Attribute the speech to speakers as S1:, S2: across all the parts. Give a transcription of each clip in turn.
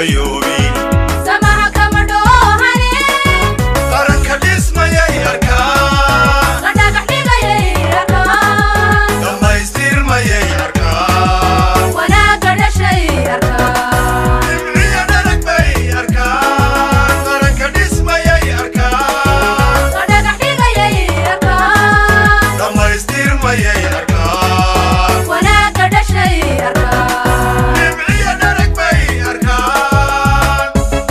S1: fayoobi
S2: samaha kama dhoohane
S1: qaranka dhismayay arkaan
S2: la dhagax dhigayay arkaan
S1: dhammaystirmayay arkaan
S2: wanaagga dhashay arkaan
S1: dhibciya dharag bay arkaan qaranka dhismayay arkaan
S2: la dhagax dhigayay arkaan
S1: dhammaystirmayay arkaan
S2: wanaagga dhashay arkaan
S1: dhibciya dharag bay arkaan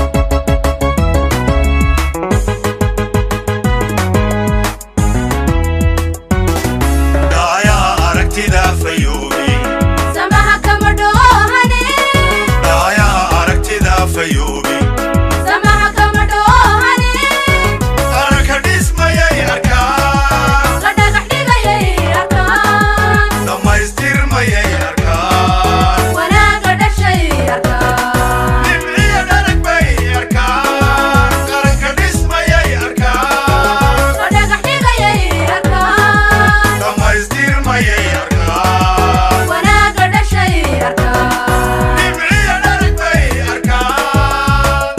S1: dhaayaha aragtida fayoobi
S2: samaha kama dhoohane
S1: dhaayaha aragtida fayoobi
S2: samaha kama dhoohane
S1: qaranka dhismayay arkaan
S2: la dhagax dhigayay arkaan
S1: dhammaystirmayay arkaan
S2: wanaagga dhashay arkaan
S1: dhibciya dharag bay arkaan qaranka dhismayay arkaan
S2: la dhagax dhigayay arkaan
S1: dhammaystirmayay arkaan
S2: wanaagga dhashay arkaan
S1: dhibciya dharag bay arkaan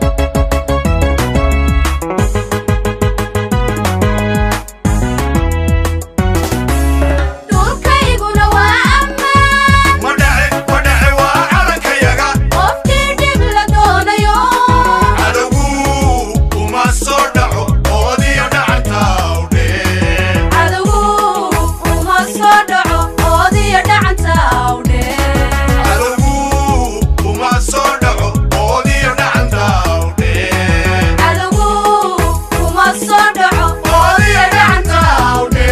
S2: dhulkayguna waa ammaan
S1: ma dhace ma dhace waa calankayaga
S2: qofkii dhib la doonayo
S1: cadowgu uma soo dhaco oodiyo dhacanta awdhee
S2: cadowgu uma soo dhaco oodiyo dhacanta awdhee
S1: cadowgu uma soo dhaco oodiyo dhacanta awdhee
S2: cadowgu uma soo dhaco oodiyo dhacanta awdhee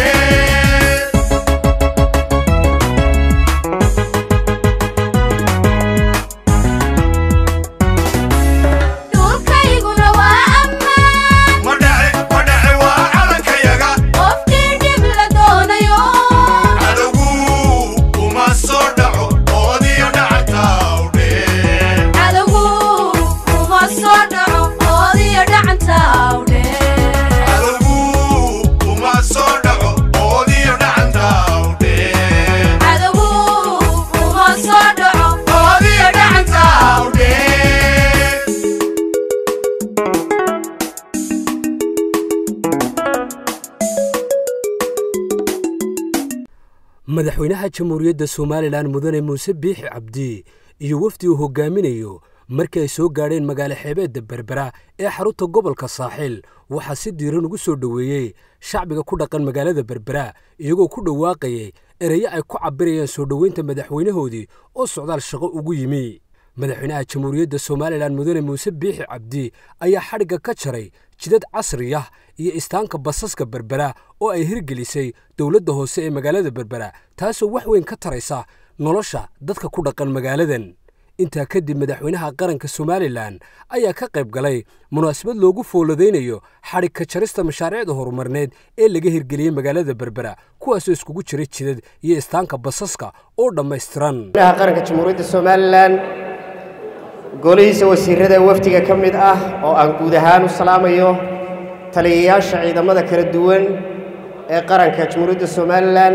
S2: dhulkayguna waa ammaan
S1: ma dhace ma dhace waa calankayaga
S2: qofkii dhib la doonayo
S1: cadowgu uma soo dhaco oodiyo dhacanta awdhee
S2: cadowgu uma soo dhaco oodiyo dhacanta awdhee
S1: cadowgu uma soo dhaco oodiyo dhacanta awdhee
S2: cadowgu uma soo dhaco oodiyo dhacanta awdhee
S3: madaxweynaha jamhuuriyadda somalilan mudane muuse biixi cabdi iyo wafdi uu hogaaminayo markii ay soo gaadheen magaalo xeebeedda berbera ee xarunta gobolka saaxiil waxaa si diiran ugu soo dhoweeyey shacbiga ku dhaqan magaalada berbera iyagoo ku dhawaaqayay ereyo ay ku cabirayaan soo dhoweynta madaxweynahoodii oo socdaal shaqo ugu yimi madaxweynaha jamhuuriyadda somalilan mudane muuse biixi cabdi ayaa xadhigga ka jaray jidad casri ah iyo istaanka basaska berbera oo ay hirgelisay dowladda hoose ee magaalada berbera taasoo wax weyn ka taraysa nolosha dadka ku dhaqan magaaladan intaa kadib madaxweynaha qaranka somalilan ayaa ka qayb galay munaasabad loogu fooladaynayo xadhig ka jarista mashaariicda horumarneed ee laga hirgeliyey magaalada berbera kuwaasoo iskugu jiray jidad iyo istaanka basaska oo dhammaystiran
S4: madaxweynaha qaranka jamhuuriyadda somalilan golihiisa wasiirada wafdiga ka mid ah oo aan guud ahaan u salaamayo taliyayaasha ciidamada kala duwan ee qaranka jamhuuriyadda somalilan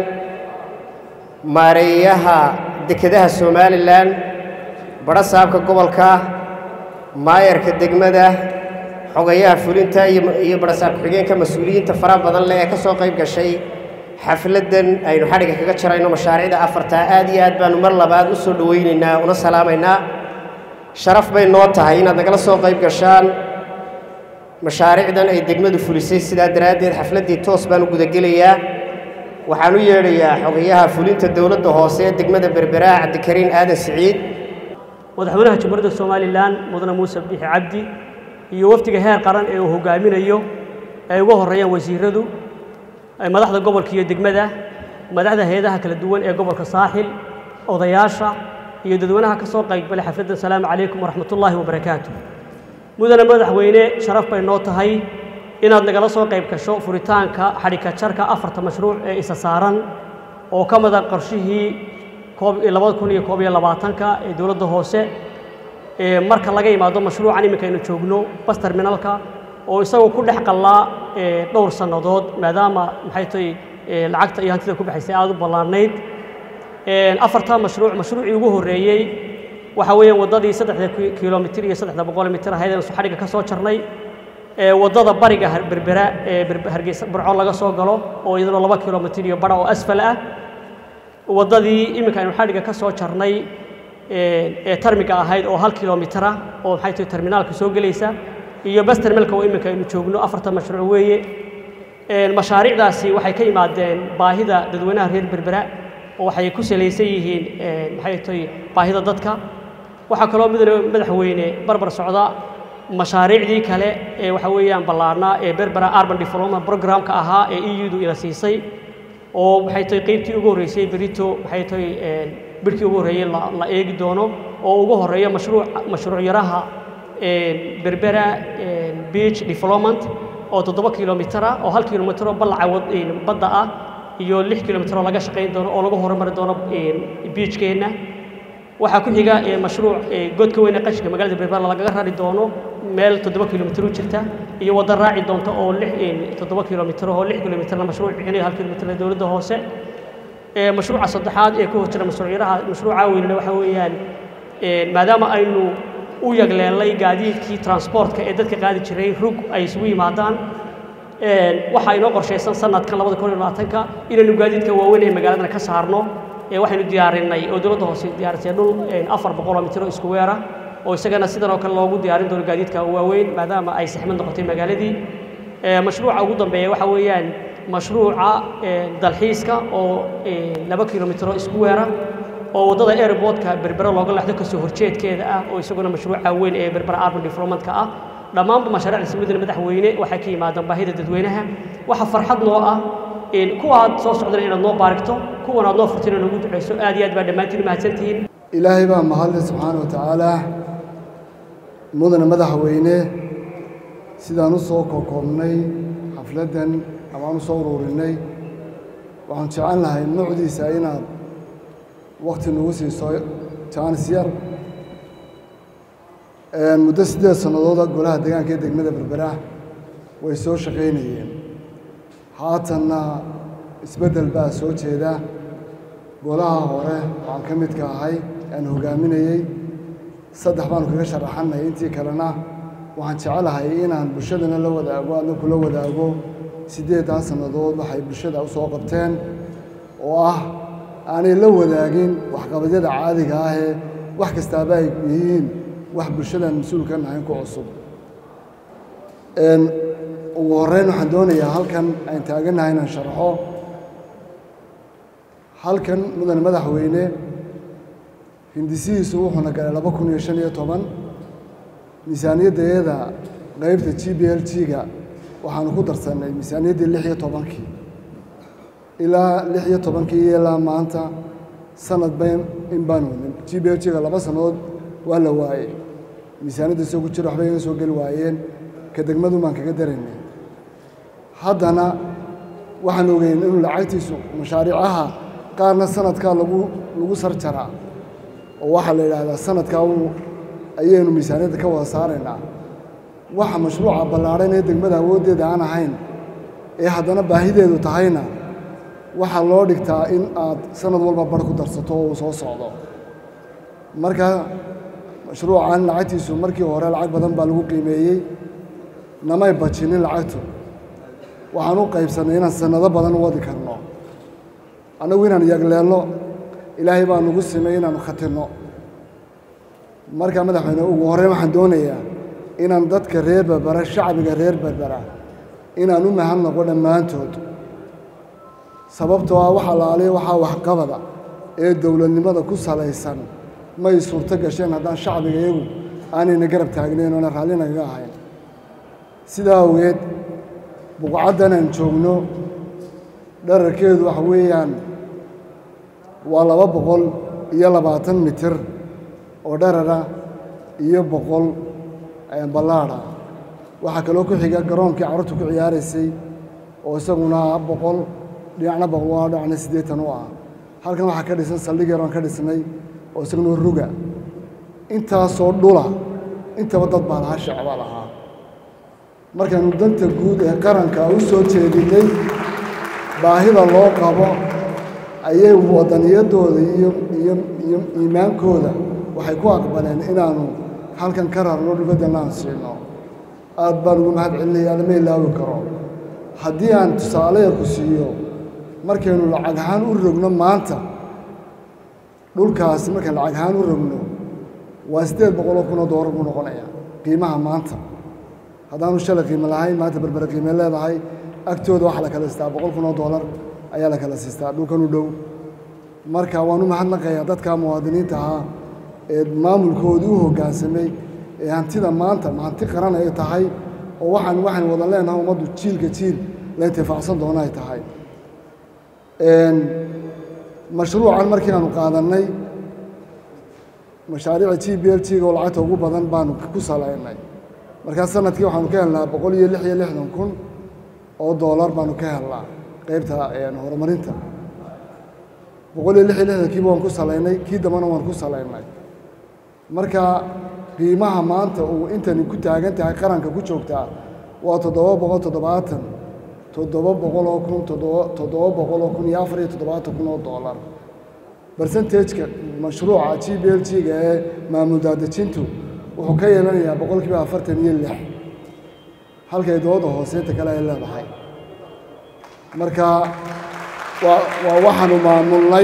S4: maareeyaha dekedaha somalilan badho saabka gobolka maayarka degmada xogayaha fulinta iyo iyo badho saab ku-xigeenka mas-uuliyiinta faraha badan leh ee ka soo qayb gashay xafladdan aynu xadhigga kaga jarayno mashaariicda afartaa aad iyo aad baanu mar labaad u soo dhowaynaynaa una salaamaynaa sharaf bay noo tahay inaad nagala soo qayb gashaan mashaariicdan ay degmadu fulisay sidaa daraaddeed xafladdii toos baan u gudagelayaa waxaan u yeedhayaa xogayaha fulinta dowladda hoose ee degmada berberaa cabdikariin aadan siciid
S5: madaxweynaha jamhuuriyadda somalilan mudane muuse biixi cabdi iyo wafdiga heer qaran ee uu hogaaminayo ay uga horreeyaan wasiiradu ay madaxda gobolka iyo degmada madaxda hay-adaha kala duwan ee gobolka saaxil odayaasha iyo dadweynaha ka soo qaybgalay xafladda asalaamu calaykum waraxmatullaahi wabarakaatu mudane madaxweyne sharaf bay noo tahay inaad nagala soo qayb gasho furitaanka xadhigka jarka afarta mashruuc ee isa saaran oo ka mida qorshihii koob iyo labada kun iyo koob iyo labaatanka ee dowladda hoose ee marka laga yimaado mashruucan iminka aynu joogno bas terminalka oo isagoo ku dhex qallaa ee dhowr sannadood maadaama maxay tahay ee lacagta iyo hantida ku baxaysay aada u ballaarnayd afartaa mashruuc mashruucii ugu horreeyey waxa weeyaan waddadii saddexda ki- kilomitir iyo saddexda boqol mitir ahayd aynu xadhigga ka soo jarnay ee waddada bariga har- berbera ee Berbe- hargeysa burco laga soo galo oo iyaduna laba kilomitir iyo badha oo asfal ah waddadii iminka aynu xadhigga ka soo jarnay ee ee tarmiga ahayd oo hal kilomitir ah oo maxay tahay terminaalka soo gelaysa iyo bas terminalka oo iminka aynu joogno afartan mashruuc weeye Een, mashaariicdaasi waxay ka yimaadeen baahida dadweynaha reer berbera oo waxay ku salaysan yihiin een, maxay tahay baahida dadka waxaa kaloo midna madaxweyne barbar socda mashaariicdii kale ee waxa weeyaan ballaarnaa ee berbera urban development programka ahaa ee eu-du ila siisay oo waxay tahay qeybtii ugu horreysay berito waxay tahay een, bidhkii ugu horreeyey la la eegi doono oo ugu horreeya mashruuc mashruuc yaraha een, berbera een, beach development oo toddoba kilomitir ah oo hal kilomitir oo ballaca wad- een, badda ah iyo lix kilomitir oo laga shaqayn doono oo lagu horumari doono een, beachkeenna waxaa ku xiga ee, mashruuc ee, godka weyne qashinka magaalada berbera lagaga rari doono meel toddoba kilomitir u jirta iyo wadda raaci doonta oo lix een, toddoba kilomitir oo lix kilomitirna mashruuc bixinayo hal kilomitirna dowladda hoose ee, mashruuca saddexaad ee ku hor jira mashruucyaraha mashruuca weynna waxaa weeyaan een, maadaama aynu u yagleelay gaadiidkii transportka ee dadka qaadi jiray rug ay isugu yimaadaan een, waxaa inoo qorshaysan sanadkan labada kun iyo labaatanka inaynu gaadiidka waaweyn ee magaaladana ka saarno ee waxaynu diyaarinay oo dowladda hoose diyaarisay dhul een, afar boqoloo mitir oo isku weera oo isagana sidan oo kale loogu diyaarin doono gaadiidka waaweyn maadaama ay saxmad noqotay magaaladii Ee, mashruuca ugu dambeeya waxa weeyaan mashruuca ee, dalxiiska oo ee, laba kilomitiro isku weera oo waddada airportka berbera looga leexdo kasoo horjeedkeeda ah oo isaguna mashruuca weyn ee berbera urban developmentka ah dhammaanba mashaariicda midna madaxweyne waxay ka yimaadaan baahida dadweynaha waxa farxad noo ah in kuwa aad soo socdana inaad noo baarigto kuwan aad noo furtin oo nagu duceyso aad iyo aad baa dhammaantiin mahadsantihiin
S6: ilaahay baa mahadle subxaana wa tacaala mudane madaxweyne sidaan u soo kokoobnay xafladdan ama aan u soo ururinay waxaan jecel lahay nuucdiisa inaad wakti nagu siiso jaanis yar Een, muddo siddeed sannadooda golaha deegaanka ee degmada berbera way soo shaqaynayeen haatanna isbeddel baa soo jeeda golaha hore waxaan ka midka ahay aan hogaaminayey saddex baanu kaga sharaxanay intii kalena waxaan jecelahay inaan bulshadana la wadaago adna kula wadaago siddeeddaa sannadood waxay bulshada u soo qabteen oo ah aanay la wadaagin waxqabadyada caadiga ah ee wax kastaaba ay yihiin wax bulshadan mas-uul ka nahayn ku cusub Een, ugu horreyn waxaan doonayaa halkan aan taaganahay inaan sharxo halkan mudane madaxweyne hindisihiisu wuxuuna galay laba kun iyo shan iyo toban miisaaniyaddeeda qaybta g b l g-ga waxaanu ku darsannay miisaaniyaddii lix iyo tobankii ilaa lix iyo tobankii iyo ilaa maanta sanad ba in baan wadnay g b l g-ga laba sannadood waa la waayey miisaaniyadda soo ku jira waxba iga soo geli waayeen ka degmadu baan kaga daraynay haddana waxaan ogeyn inuu lacagtiisu mashaariicaha qaarna sanadkaa lagu lagu sarjaraa oo waxaa la yidhaahdaa sanadkaa uu ayaynu miisaaniyadda ka wada saaraynaa waxa mashruuca ballaadhan ee degmada awooddeeda aan ahayn ee haddana baahideedu tahayna waxaa loo dhigtaa in aad sanad walba bar ku darsato oo uu soo socdo marka mashruucan lacagtiisu markii hore lacag badan baa lagu qiimeeyey namay bajinin lacagtu waxaan u qaybsannay inaan sannado badan u wadi karno annagu inaan yagleelno ilaahay baa nagu simay inaanu khatirno marka madaxweyne ugu horreyn waxaan doonayaa inaan dadka reer berbera shacbiga reer berbera inaan u mahad noqo dhammaantood sababtoo ah waxa laaliya waxaa waxqabada ee dowladnimada ku salaysan may suurto gasheen haddaan shacbiga iyagu aanayna garab taagnayn oona raalli nagaga ahayn sidaa awgeed buqcaddan aan joogno dherarkeedu waxa weeyaan waa laba boqol iyo labaatan mitir oo dherara iyo boqol ballaadha waxaa kaloo ku xiga garoonkii carruurtu ku ciyaaraysay oo isaguna boqol dhinacna boqol waa dhinacna siddeetan u ah halkan waxaa ka dhisan saldhig yar oon ka dhisnay oo isaguna ruga intaasoo dhula intaba dad baa lahaa shacbaa lahaa markaanu danta guud ee qaranka u soo jeedinay baahida loo qabo ayay wadaniyadooda iyo iyo iyo iimaankooda waxay ku aqbaleen inaanu halkan ka rarno dhulbadan aan siino aad baan ugu mahad celinaya lama ilaawi karo haddii aan tusaale yar ku siiyo markaynu lacag ahaan u rogno maanta dhulkaasi markaan lacag ahaan u rogno waa siddeed boqoloo kunoo doolar buu noqonaya qiimaha maanta haddaanu shalay qiimo lahayn maanta berbere qiime leedahay agtooda waxaa la kala siistaa boqol kunoo doolar ayaa la kala siistaa dhulkan u dhow marka waan u mahadnaqayaa dadka muwaadiniinta ahaa ee maamulkoodii u hoggaansamay ee hantida maanta hanti qaran ay tahay oo waxaan waxaan wada leenahay ummaddu jiilka jiil la intifaacsan doona ay tahay mashruucan markii aanu qaadannay mashaariica g b l g-ga oo lacagta ugu badan baanu ku salaynay markaa sanadkii waxaanu ka helnaa boqol iyo lix iyo lixdan kun oo doolar baanu ka helnaa qeybta horumarinta boqol iyo lix iyo lixdankiiba waan ku salaynay kii dambana waan ku salaynay marka qiimaha maanta uu intani ku taagan tahay qaranka ku joogtaa waa toddoba boqol toddobaatan toddoba boqoloo kun toddoba toddoba boqoloo kun iyo afar iyo toddobaatan kun oo doolar bersentajka mashruuca g b l g-ga ee maamul daadejintu wuxuu ka yeelanayaa boqolkiiba afartan iyo lix halkay dooda hooseynta kale ay leedahay marka waa waa waxaanu maamulnay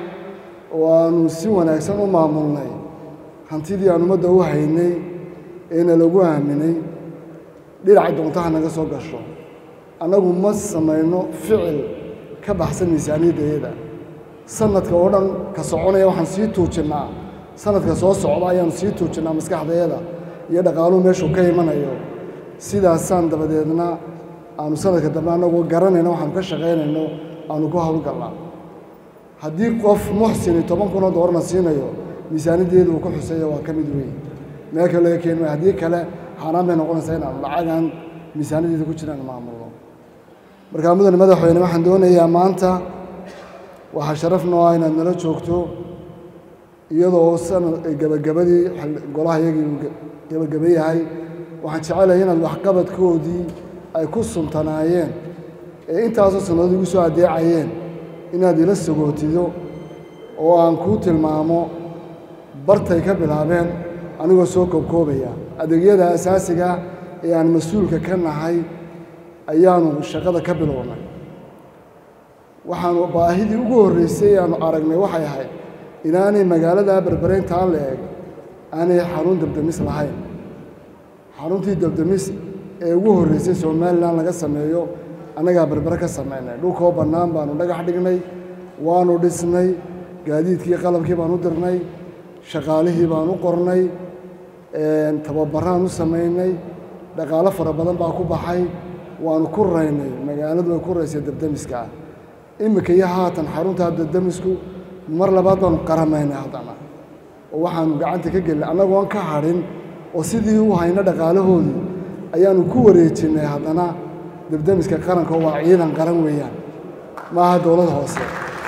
S6: waanu si wanaagsan u maamulnay hantidii aan ummadda u haynay eena lagu aaminay dhinaca doontaha naga soo gasho annagu ma samayno ficil ka baxsan miisaaniyaddayada sanadka oo dhan ka soconaya waxaan sii tuujinnaa sanadka soo socda ayaanu sii tuujinnaa maskaxdayada iyo dhaqaaluhu meeshuu ka imanayo sidaasaan dabadeedna aanu sanadka dambe annagoo garanayno waxaanu ka shaqaynayno aanu ku hawlgallaa haddii qof muxsini toban kunoo doolarna siinayo miisaaniyaddeedu uu ku xuseeya waa ka mid weyn meel kale laga keeni maayo haddii kale xaaraan bay noqonaysaa inaanu lacagaan miisaaniyaddeeda ku jiraan maamulno markaa mudane madaxweyne waxaan doonayaa maanta waxaa sharaf noo ah inaad nala joogto iyadoo sanad gebagabadii golaha iyagii uu gebagaba yahay waxaan jecelahay inaad waxqabadkoodii ay ku suntanaayeen ee intaasoo sannadood igu soo addeecayeen inaad ila sagootido oo aan kuu tilmaamo bartay ka bilaabeen anigoo soo koobkoobaya adeegyada asaasiga ee aan mas-uulka ka nahay ayaanu shaqada ka bilownay waxaanu baahidii ugu horreysay aanu aragnay waxay ahayd inaanay magaalada berbereyntaa la eg aanay xarun dabdamis lahayn xaruntii dabdamis ee ugu horreysay somalilan laga sameeyo annagaa berbere ka samaynay dhulkoo bannaan baanu dhagax dhignay waanu dhisnay gaadiidkii qalabkii baan u dirnay shaqaalihii baan u qornay tababaraan u samaynay dhaqaalo fara badan baa ku baxay waanu ku raynay magaaladu way ku raysay dabdamiska ah iminka iyo haatan xaruntaa dabdamisku mar labaad baanu qaramaynay haddana oo waxaanu gacanta ka gelinay annagoon ka hadhin oo sidii u hayno dhaqaalahoodii ayaanu ku wareejinnay haddana dabdamiska qaranka oo waa ciidan qaran weeyaan maaha dowlad hoose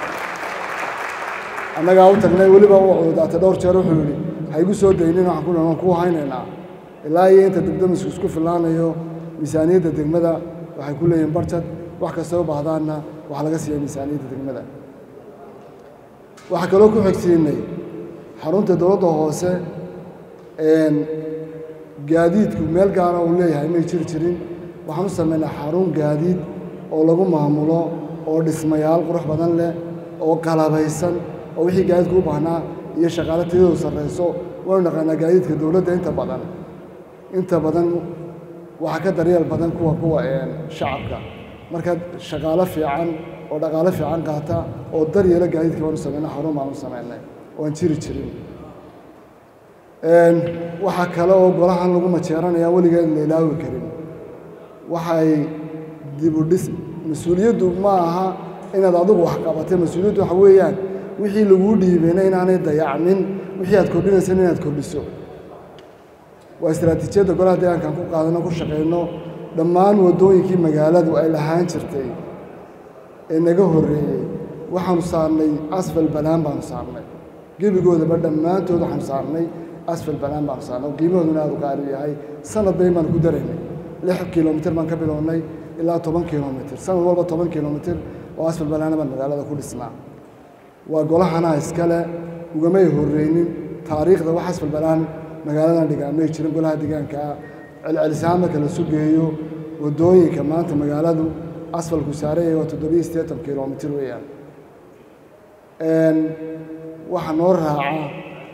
S6: annagaa u tagnay weliba u cududaatay dhowr jeer wuxuu yidhi ha igu soo daynin waxaan ku waan kuu haynaynaa ilaa iyo inta dabdamisku isku fillaanayo miisaaniyadda degmada waxay ku leeyihiin barjad wax kastoo u baahdaanna waxaa laga siiya miisaaniyadda degmada waxaa kaloo ku xigsiinay xarunta dowladda hoose gaadiidku meel gaara uu leeyahay may jiri jirin waxaan u samaynay xarun gaadiid oo lagu maamulo oo dhismayaal qurux badan leh oo qalabaysan oo wixii gaadiidku u baahnaa iyo shaqaale tiyadoodu sarrayso waynu naqaanaa gaadiidka dowladda inta badan inta badan waxaa ka daryeel badan kuwa kuwa shacabka marka shaqaalo fiican oo dhaqaalo fiican qaata oo daryeelo gaadiidka baanu samaynay xarun baanu samaynay oan jiri jirin waxaa kale oo golahan lagu majeeranaya weligeed la ilaawi karin waxay dib u dhis mas-uuliyaddu ma aha inaad adigu wax qabatay mas-uuliyaddu waxa weeyaan wixii laguu dhiibeyna inaanay dayacmin wixii aad kordhinaysan inaad kordhiso waa istaraatiijiyadda golaha deegaankaan ku qaadano ku shaqayno dhammaan waddooyinkii magaaladu ay lahaan jirtay ee naga horreeyey waxaanu saarnay asfal banaan baanu saarnay gebigoodaba dhammaantood waxaanu saarnay asfal banaan baanu saarnay oo qiimahooduna aad u qaali yahay sanad bayn baanu ku daraynay lix kilomitir baan ka bilownay ilaa toban kilomitir sanad walba toban kilomitir oo asfal banaana baan magaalada ku dhisnaa waa golahana iskale ugamay horreynin taariikhda wax asfalbalaan magaaladan dhigaa may jirin golaha deegaankaa celcelisahaan marka la sugeeyo waddooyinka maanta magaaladu asfalku saaraya waa toddobiyo siddeetan kilomitir weeyaan waxaa noo raaca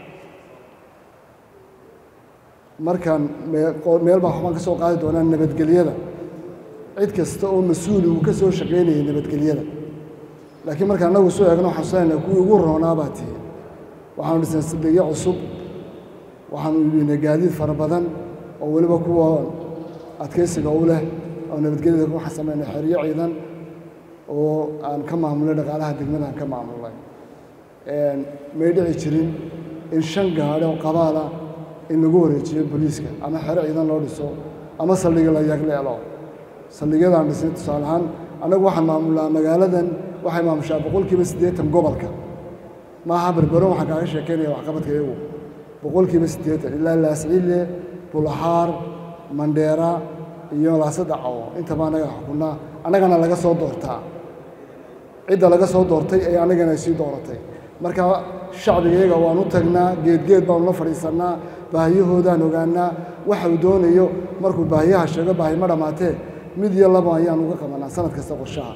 S6: markaan meel baa waxbaan ka soo qaadi doonaa nabadgelyada cid kasta oo mas-uuli uu ka soo shaqaynayay nabadgelyada laakiin markaan annagu soo eegno waxaan xusanayna kuwii ugu roonaa baa tihi waxaanu dhisnay sadegyo cusub waxaanu iibinay gaadiid fara badan oo weliba kuwa adkaysiga u leh oo nabadgelyada waxaan samaynay xeryo ciidan oo aan ka maamulnay dhaqaalaha degmada aan ka maamulnay may dhici jirin in shan gaadhi oo qabaala in lagu wareejiyo booliiska ama xero ciidan loo dhiso ama saldhiga la yagleelo saldhigyadaan dhisnay tusaale ahaan annagu waxaan maamulnaa magaaladan waxay maamushaa boqolkiiba siddeetan gobolka maaha berberon waxaan kaaga sheekeynaya waxqabadka iyagu boqolkiiba siddeetan ilaa laasciile bulaxaar mandheera iyo laasadacawo intaba annaga xukunnaa annagana laga soo doortaa cidda laga soo doortay ee annagana ay sii dooratay marka shacbiga iyaga waan u tagnaa geedgeed baanu la fadhiisannaa baahiyahoodaan ogaanaa waxa uu doonayo markuu baahiyaha sheego baahi ma dhammaatee mid iyo laba ayaan uga qabanaa sanad kasta qorshaha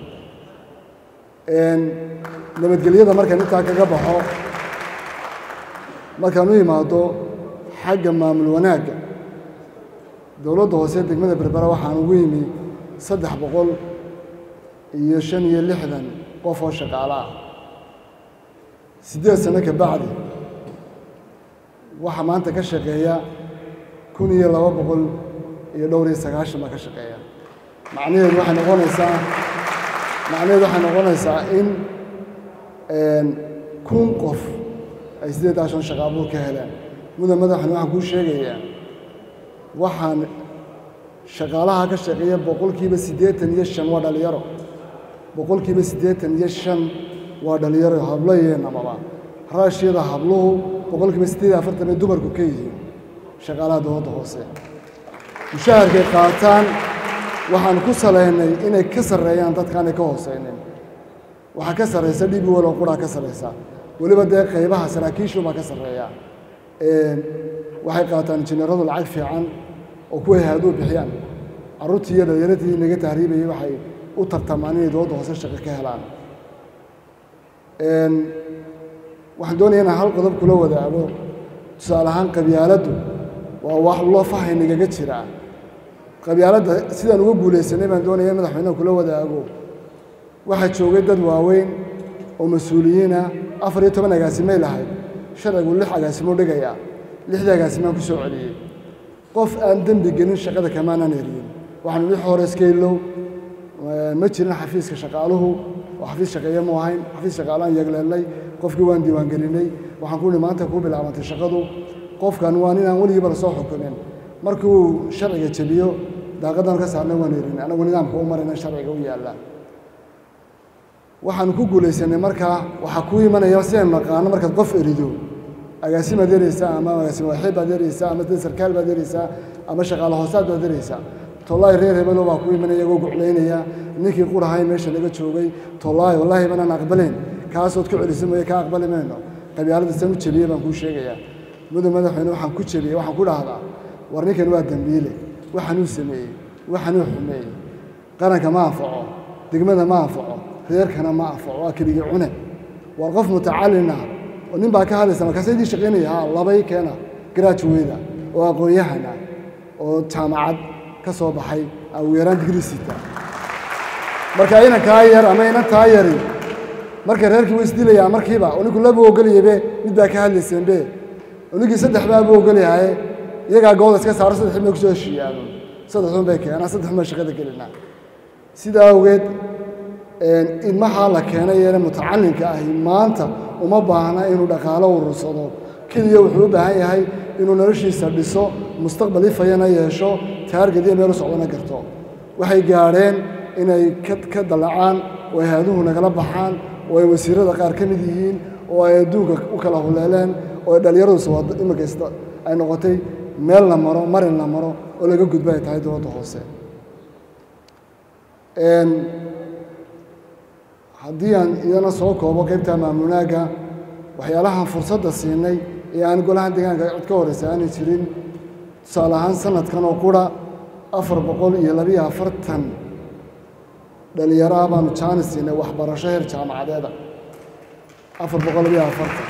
S6: nabadgelyada markaan intaa kaga baxo markaan u imaado xagga maamul wanaagga dowladda hoose degmada berbera waxaan ugu yimi saddex boqol iyo shan iyo lixdan qof oo shaqaalo ah siddeed sano ka bacdi waxaa maanta ka shaqeeya kun iyo laba boqol iyo dhowr iyo sagaashan baa ka shaqeeya macnaheedu waxay noqonaysaa macnaheedu waxay noqonaysaa in kun qof ay siddeeddaa shan shaqa abuur ka heleen mudan madaxna waxaan kuu sheegayaa waxaan shaqaalaha ka shaqeeya boqolkiiba siddeetan iyo shan waa dhalinyaro boqolkiiba siddeetan iyo shan waa dhalinyaro hablo iyo namaba raashiyada habluhu boqolkiiba siddeed iyo afartan ay dumarku ka yihiin shaqaalaha dowladda hoose mushaharkay qaataan waxaan ku salaynay inay ka sarreeyaan dadkaanay ka hoosaynin waxaa ka sarraysa dhibi waloo quraa ka sarraysa weliba dee qaybaha saraakiishu baa ka sarreeya waxay qaataan injineeradu lacag fiican oo kuway haaduu bixiyaan carruurtii iyo dhallinyaradii naga tahriibayay waxay u tartamaan inay dowladda hoose shaqo ka helaan waxaan doonaya inaan hal qodob kula wadaago tusaale ahaan qabyaaladdu waa wax loo fahay nagaga jiraa qabyaaladda sidaan uga guulaysanay baan doonaya in madaxweynaha kula wadaago waxaa joogay dad waaweyn oo mas-uuliyiina afar iyo toban agaasimay lahayd sharcigu lix agaasimo dhigayaa lixdii agaasimaan ku soo celiyey qof aan dembi gelin shaqada kamaanaan eriyin waxaanu lix hore iskaylow ma jirin xafiiska shaqaaluhu oo xafiis shaqeeye mu ahayn xafiis shaqaalaan yagleelnay qofkii waan diiwaangelinay waxaan ku ihi maanta kuu bilaabantay shaqadu qofkan waa ninaan weligiiba la soo xukumin markii uu sharciga jebiyo daaqadan ka saarnay waan erin anagu nidaamka u marayna sharciga u yaalla waxaanu ku guulaysanay markaa waxaa kuu imanaya si aynu naqaano markaad qof erido agaasimaad ereysaa ama agaasima waaxiid baad ereysaa ama dad sarkaal baad ereysaa ama shaqaale hoosaad baad ereysaa tollaay reer hebelo baa ku imanaya iyagoo guclaynaya ninkii qurahay meesha laga joogay tollaay wallaahi banaan aqbalayn kaasood ku celisa mooye kaa aqbali mayno qabyaalada san u jebiyey baan kuu sheegayaa mudan madaxweyne waxaan ku jebiyey waxaan ku dhahdaa war ninkan waa dembiile waxanuu sameeyey waxanuu xumeeyey qaranka ma anfaco degmada ma anfaco reerkana ma anfaco waa keligii cune war qof mutacalina oo nin baa ka hadlaysa markaasa idii shaqaynaya ha labay keena graduweyda oo aqoon-yahana oo jaamacad ka soo baxay ugu yaraan digrii sita marka inan kaa yar ama inan taa yari marka reerkii way isdilayaa markiiba oo ninku laba ogolyabe mid baa ka hadlayseenbe oo ninkii saddex baa buu ogolyahaye iyagaa gooda iska saaro saddex bay kusoo heshiiyaano saddexun bay keenaan saddexun baan shaqada gelinaa sidaa awgeed ilmahaa la keenay ee mutacalinka ahi maanta uma baahna inuu dhaqaalo urursado keliya wuxuu u baahan yahay inuu noloshiisa dhiso mustaqbal ifayana yeesho taarged iyo meel u socdana garto waxay gaadheen inay ka dallacaan oo ay haaduhu nagala baxaan oo ay wasiirada qaar ka mid yihiin oo ay adduunka u kala huleeleen oo ay dhallinyaradu imakasta ay noqotay meel la maro marin la maro oo laga gudbo ay tahay dowladda hoose haddii aan idana soo koobo qaybta maamulnaagga waxyaalahan fursadda siinay ee aan golahan deegaanka cid ka horeysa aanay jirin tusaale ahaan sanadkan oo qura afar boqol iyo labiyo afartan dhalinyaro ah baanu jaanis siinay waxbarasho heer jaamacadeeda afar boqol labiyo afartan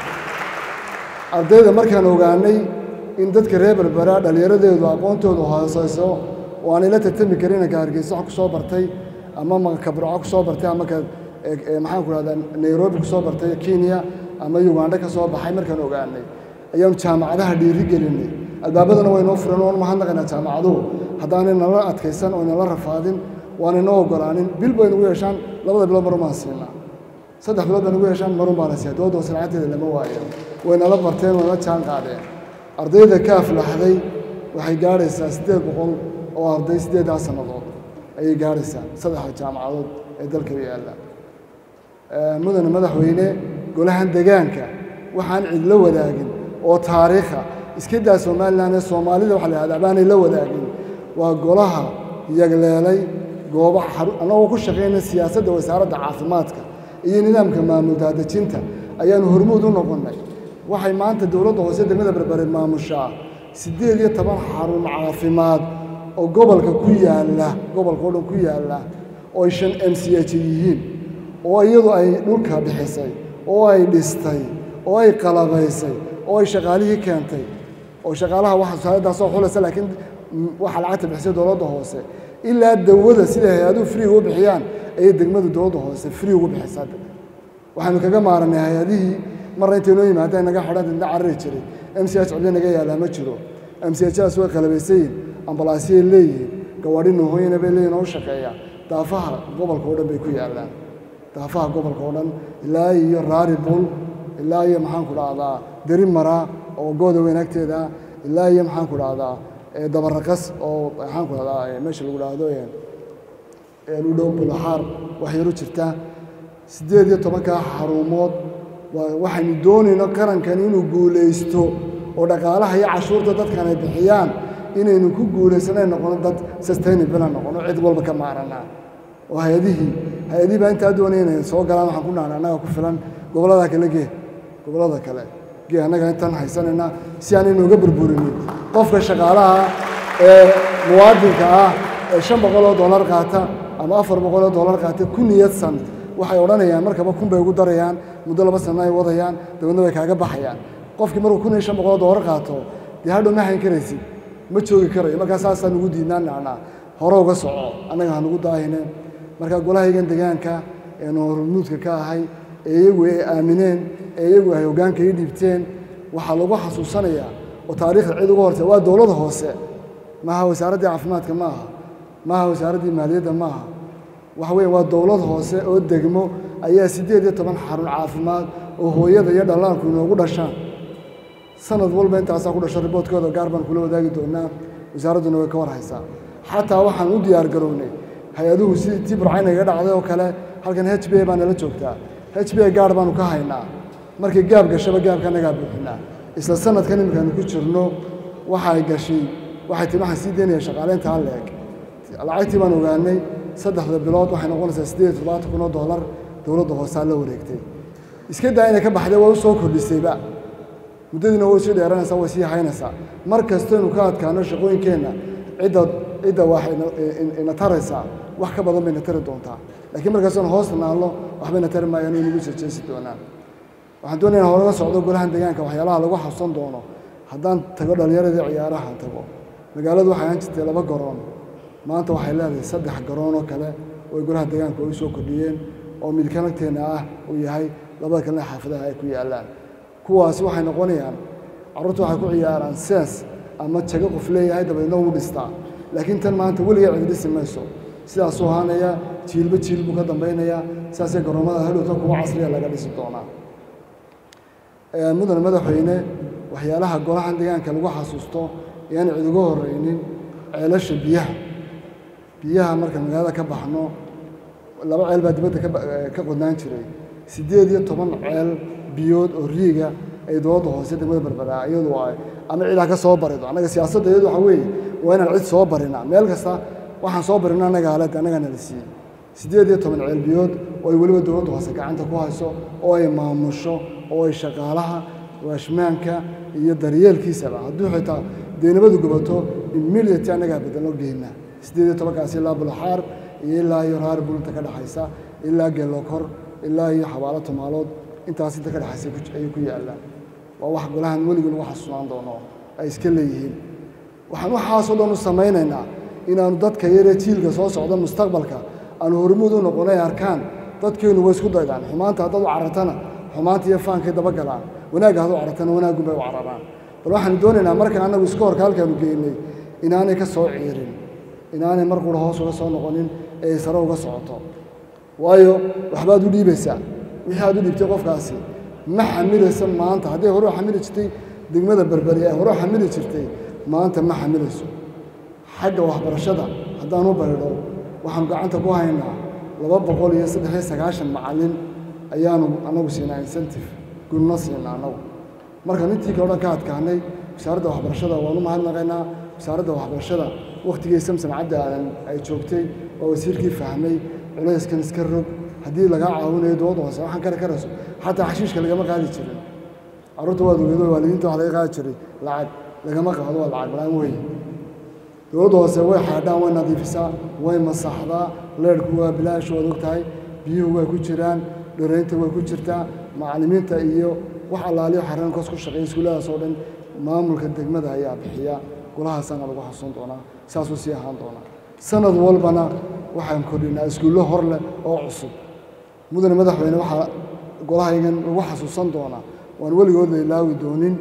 S6: ardayda markaan ogaanay in dadka reer berbera dhallinyaradeedu aqoontoodu hooseyso oo aanay la tartami karin inanka hargeysa wax ku soo bartay ama makabrco ku soo bartay ama ka maxaan ku rahdaa nairobi ku soo bartay kenya ama uganda ka soo baxay markaan ogaanay ayaanu jaamacadaha dhiiri gelinay albaabadana waynoo furan oon mahadnaqaynaa jaamacaduhu haddaanay nala adkaysan oo nala rafaadin waanay noo ogolaanin bil bay nagu yeeshaan labada bilood marun baan siinaa saddex bilood bay nagu yeeshaan marun baana siiya dowladda hoose lacagteeda lama waayo way nala barteen way nala jaan qaadeen ardayda ka aflaxday waxay gaadhaysaa siddeed boqol oo arday siddeeddaa sannadood ayay gaadhaysaa saddexda jaamacadood ee dalka yaalla mudane madaxweyne golahan degaanka waxaan cid la wadaagin oo taariikha iska daa somalilan ee soomaalida waxa la yihahda baanay la wadaagin waa golaha yagleelay goobo annagoo ku shaqayna siyaasadda wasaaradda caafimaadka iyo nidaamka maamul daadejinta ayaanu hormuud u noqonnay waxay maanta dowladda hoose degmada berbere maamushaa siddeed iyo toban xarun caafimaad oo gobolka ku yaalla gobolka oo dhan ku yaalla oo ay shan m c h yihiin oo iyadu ay dhulka bixisay oo ay dhistay oo ay qalabaysay oo ay shaqaalihii keentay oo shaqaalaha waxa wasaaraddaasoo xulaysa laakiin waxa lacagta bixisay dowladda hoose ilaa dawada sida hay-aduhu free ugu bixiyaan ayay degmada dowladda hoose free ugu bixisaa waxaanu kaga maaranay hay-adihii marna intay noo yimaadeen naga xidhan didna carari jiray m c h cibli naga yaallaa ma jiro m c hdaas way qalabaysayiin ambalaasiyay leeyihiin gawaadhi noohooyina bay leeyihin oo u shaqeeya daafaha gobolka oo dhan bay ku yaallaan daafaha gobolka oo dhan ilaa iyo raari bul ilaa iyo maxaan ku dhahdaa deri mara oo gooda weyn agteeda ilaa iyo maxaan ku dhahdaa dabaraqas oo maxaan ku dhahdaa meesha lagu dhahdo u dhow bulaxaar wax yaru jirta siddeed iyo tobankaa xarumood waxaynu doonayno qarankan inuu guulaysto oo dhaqaalaha iyo cashuurta dadkan ay bixiyaan inaynu ku guulaysanay noqono dad sustainable noqono cid walba ka maaranaa oo hay-adihii hay-adihii baa intaa doonaya inay soo galaan waxaan ku nahna annaga ku filan gobollada kale gee gobollada kale gee annaga intaan haysanayna si aan inooga burburinin qofka shaqaalaha ee muwaadinka ah ee shan boqol oo dollar qaata ama afar boqol oo dollar qaata ku niyadsan waxay odhanayaan markaba kun bay ugu darayaan muddo laba sano ay wadayaan dabeedna way kaaga baxayaan qofkii markuu kun iyo shan boqol oo dollar qaato dee hadhow ma hayn karaysid ma joogi karayo markaa saasaan ugu diidnaan nacnaa hore uga soco annaga hanugu daahineen marka golahaygan degaanka eenu hormuudka ka ahay ee iyagu ay aamineen ee iyagu ay hoggaanka ii dhiibteen waxaa lagu xasuusanayaa oo taariikhda cid uga hortay waa dowladda hoose maaha wasaaraddii caafimaadka ma aha maaha wasaaraddii maaliyadda ma aha waxa weeye waa dowlad hoose oo degmo ayaa siddeed iyo toban xarun caafimaad oo hooyada iyo dhallaanku inoogu dhashaan sanad walba intaasaa ku dhasho riboodkooda gaar baan kula wadaagi doonaa wasaaradduna way ka war haysaa xataa waxaan u diyaar garownay hay-aduhu sidii tii burcaynaga dhacday oo kale halkan h b a baa nala joogtaa h b a gaar baanu ka haynaa markii gaab gashaba gaabka annagaa buuxinaa isla sanadkan iminkaanu ku jirno waxay gashay waxay tii waxaan sii daynaya shaqaaleyntaa leeg lacagtii baan ogaanay saddexda bilood waxay noqonaysaa siddeed iyo toddobaatan kun oo dollar dowladda hoosaa la wareegtay iska daa inay ka baxday waa u soo kordhisayba muddadiina way sii dheeranaysaa way sii haynaysaa mar kastaynu ka adkaano shaqooyinkeenna cidda cidda waxay ina taraysaa wax ka badan bayna tari doontaa laakiin markaasaynu hoosta naalno waxbayna tari maayaan oo nagu jejeesi doonaan waxaan doonaya holaga socdo golahan deegaanka waxyaalaha lagu xabsan doono haddaan tago dhallinyaradii ciyaarahan tago magaaladu waxay ahaan jirtay laba garoon maanta waxay leedahay saddex garoon oo kale oo ay golaha deegaanka ay u soo kordhiyeen oo midkanagteenna ah uu yahay labada kalena xaafadaha ay ku yaallaan kuwaasi waxay noqonayaan carruurta waxay ku ciyaaraan sees ama jago qof leeyahay dabeedna wuu dhistaa laakiin tan maanta weligaa cidi dhisi mayso sidaasuu ahaanaya jiilba jiil buu ka dambaynayaa sidaasay garoomada hadhowta kuwa casriya laga dhisi doonaa mudane madaxweyne waxyaalaha golahan deegaanka lagu xasuusto ayaan cid uga horreynin ceelasha biyaha biyaha marka magaalada ka baxno laba ceel baa dibadda ka qodnaan jiray siddeed iyo toban ceel biyood oo riiga ay dowladda hoose degmada barbaraa iyadu ay ama cidaa ka soo barido annaga siyaasadda iyadu waxa weeye waa inaan cid soo barinaa meel kasta waxaan soo barino annaga aled annagana la siiyey siddeed iyo toban ceelbiyood oo ay weliba dowladda hoose gacanta ku hayso oo ay maamusho oo ay shaqaalaha waashmaanka iyo daryeelkiisaba hadduu xitaa deynabadu gubato immediate annagaa bedelno geynaa siddeed iyo tobankaasi ilaa bulaxaar iyo ilaa iyo raar bulinta ka dhexaysa ilaa geelokor ilaa iyo xabaalo tumaalood intaas inta ka dhexaysa ku- ayay ku yaallaan waa wax golahan weligii lagu xasuusnaan doono ay iska leeyihiin waxaan waxaasoo dhan u samaynaynaa inaanu dadka yaree jiilka soo socda mustaqbalka aanu hormuud u noqonay arkaan dadkeennu way isku daydaan xumaanta haddaad u carartana xumaanta iyo faankay daba galaan wanaagga haddaad u carartana wanaaggun bay u cararaan bal waxaanu doonaynaa markaan annagu iska horka halkaanu geynay inaanay ka soo ciirin inaanay mar qura hoos uga soo noqonin ee ay sare uga socoto waayo waxbaad u dhiibaysaa wixii aad u dhiibtay qofkaasi ma xamilaysa maanta hadday hore u xamili jirtay degmada berberi ee hore u xamili jirtay maanta ma xamilayso xagga waxbarashada haddaan u baydho waxaanu gacanta ku haynaa laba boqol iyo saddex iyo sagaashan macallin ayaanu annagu siinaa incentive gulno siinaa annagu markaan intii kale o dhan ka adkaanay wasaaradda waxbarashada waanu mahadnaqaynaa wasaaradda waxbarashada wakhtigii samsam cabdi aadan ay joogtay waa wasiirkii fahmay culayskan iska rog haddii lagaa caawinayo dowladda hoose waxaan kare karayso xataa xashiishka lagama qaadi jirin carruurta waad ogeedo waalidiinta wax laga qaadi jiray lacag lagama qaado waa lacag la-aan weeye dowladda hoose way xaadhaan way nadiifisaa way masaxdaa leerhku waa bilaash waad og tahay biyuhu way ku jiraan dhoreynta way ku jirtaa macallimiinta iyo wax allaaliyo xareen kos ku shaqeeya iskuulladaas oo dhan maamulka degmada ayaa bixiya golahaasana lagu xasuun doonaa saasuu sii ahaan doonaa sanad walbana waxaan kordhinaa iskuullo hor leh oo cusub mudane madaxweyne waxaa golahaygan lagu xasuusan doonaa waan weligood la ilaawi doonin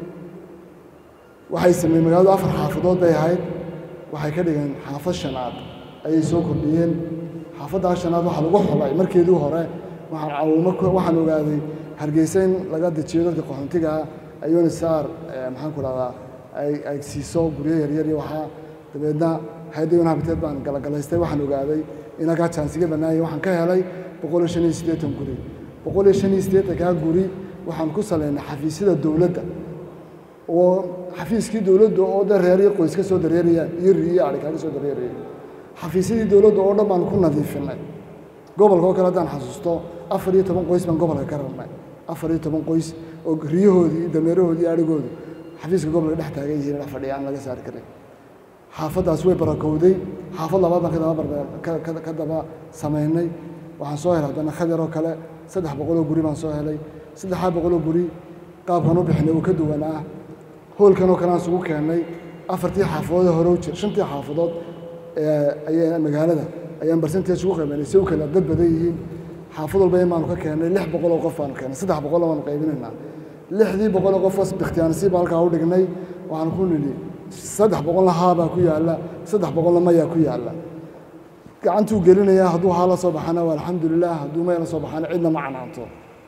S6: waxay sameeyeen magaaladu afar xaafadood bay ahayd waxay ka dhigeen xaafad shanaad ayay soo kordhiyeen xaafaddaa shanaad waxaa lagu xulay markeedii hore waxaan caawimo ku- waxaan ogaaday hargeysa in laga dejiyo dadka qaxoontiga ah ayuuna saar maxaan ku dhahdaa ay ay siiso guryo yaryar iyo waxaa dabeedna hay-adda un habiteed baan galagalaystay waxaan ogaaday in halkaa jaansiga bannaaya waxaan ka helay boqol iyo shan iyo siddeetan guri boqol iyo shan iyo siddeetankaa guri waxaan ku salaynay xafiisyada dowladda oo xafiiskii dowladda oo dhan reer iyo qoys ka soo dareerayaan iyo ri iyo adhig kaga soo dareerayay xafiisyadii dowladda oo dhan baan ku nadiifinay gobolka oo kale haddaan xasuusto afar iyo toban qoys baan gobolka ka rarnay afar iyo toban qoys oo riyahoodii dameerahoodii iyo adhigoodu xafiiska gobolka dhex taagan yihiin dhex fadhiya aan laga saari karin xaafaddaas way barakowday xaafad labaad baan ka daba barbe- ka- ka- ka daba samaynay waxaan soo helay haddana khadar oo kale saddex boqoloo guri baan soo helay saddexdaa boqoloo guri qaabkan u bixinay uu ka duwanaa hoolkan oo kale aan isugu keennay afartii xaafadood ee hore u jir shantii xaafadood ee ayaa magaalada ayaan barsentage ugu qaybanay si u kala dad badan yihiin xaafad walba in baanu ka keennay lix boqol oo qof baanu keennay saddex boqol baanu qaybinaynaa lixdii boqol oo qof oo bikhtiyaansiib halkaa u dhignay waxaan ku nidhi saddex boqolna haabaa ku yaalla saddex boqolna mayaa ku yaalla gacantuu gelinayaa hadduu haa la soo baxana waa alxamdulilah hadduu maya la soo baxana cidna ma canaanto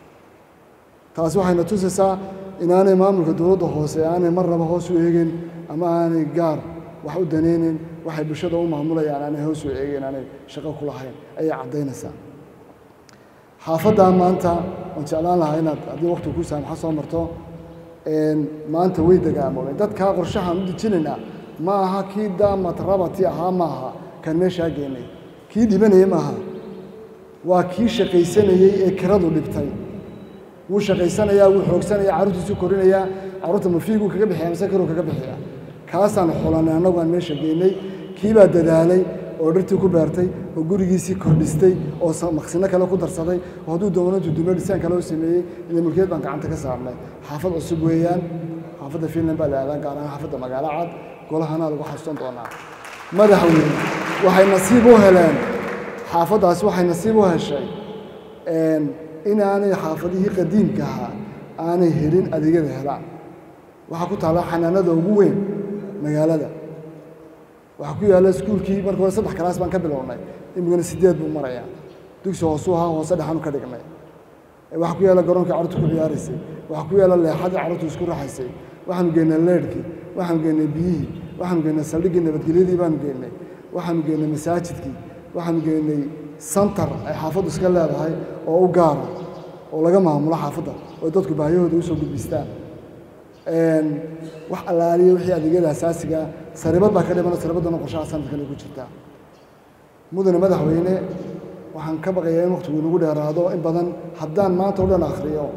S6: taasi waxayna tusaysaa inaanay maamulka dowladda hoose aanay marnaba hoos u eegin ama aanay gaar wax u danaynin waxay bulshada u maamulayaan aanay hoos u eegin aanay shaqo ku lahayn ayay caddaynaysaa xaafaddaa maanta waan jeclaan lahaa inaad haddii waqtigu ku saamaxa soo marto een, maanta way dagaamoobeen dadkaa qorshahaan u dejinaynaa ma aha kii daamat rabati ahaa ma aha kan meeshaa geenay kii dhibanayay ma aha waa kii shaqaysanayey ee kiradu dhibtay wuu shaqaysanayaa wuu xoogsanayaa carruurtiisuu korinayaa carruurta mafiiguu kaga bixiya mise kiruu kaga bixiya kaasaan xulanay annagu aan meesha geynay kii baa dadaalay oo dhirtii ku beertay oo gurigiisii kordhistay oo sa- maqsino kale ku darsaday oo hadduu doono dudume dhisaan kale u sameeyey ila mulkiyad baan gacanta ka saarnay xaafad cusub weeyaan xaafadda finland baa la aadaa gaar ahaan xaafadda magaalo cad golahana lagu xasuusan doonaa madaxweyne waxay nasiib u heleen xaafaddaasi waxay nasiib u heshay een, inaanay xaafadihii qadiimka ahaa aanay helin adeegyada helaan waxaa ku taalla xanaanada ugu weyn magaalada waxaa ku yaalla iskuulkii marka hore saddex kalaas baan ka bilownay imikana sideed buu marayaa dugsi hoosuu ahaa hoose dhexaanu ka dhignay waxaa ku yaalla garoonkii carruurtu ku ciyaaraysay waxaa ku yaalla leexadii carruurtu isku raxaysay waxaanu geynay leedhkii waxaanu geynay biyihii waxaanu geynay saldhiggii nabadgelyadii baanu geynay waxaanu geynay masaajidkii waxaanu geynay santar ay xaafaddu iska leedahay oo u gaara oo laga maamulo xaafadda oo dadku baahiyahooda usoo gudbistaan Een, wax allaaliya wixii adeegyada asaasiga saribad baa ka dhimana saribaddana qorshaha sanadkan ay ku jirtaa mudane madaxweyne waxaan ka baqayaa in waqtigu inagu dheeraado in badan haddaan maanta o dhan akhriyo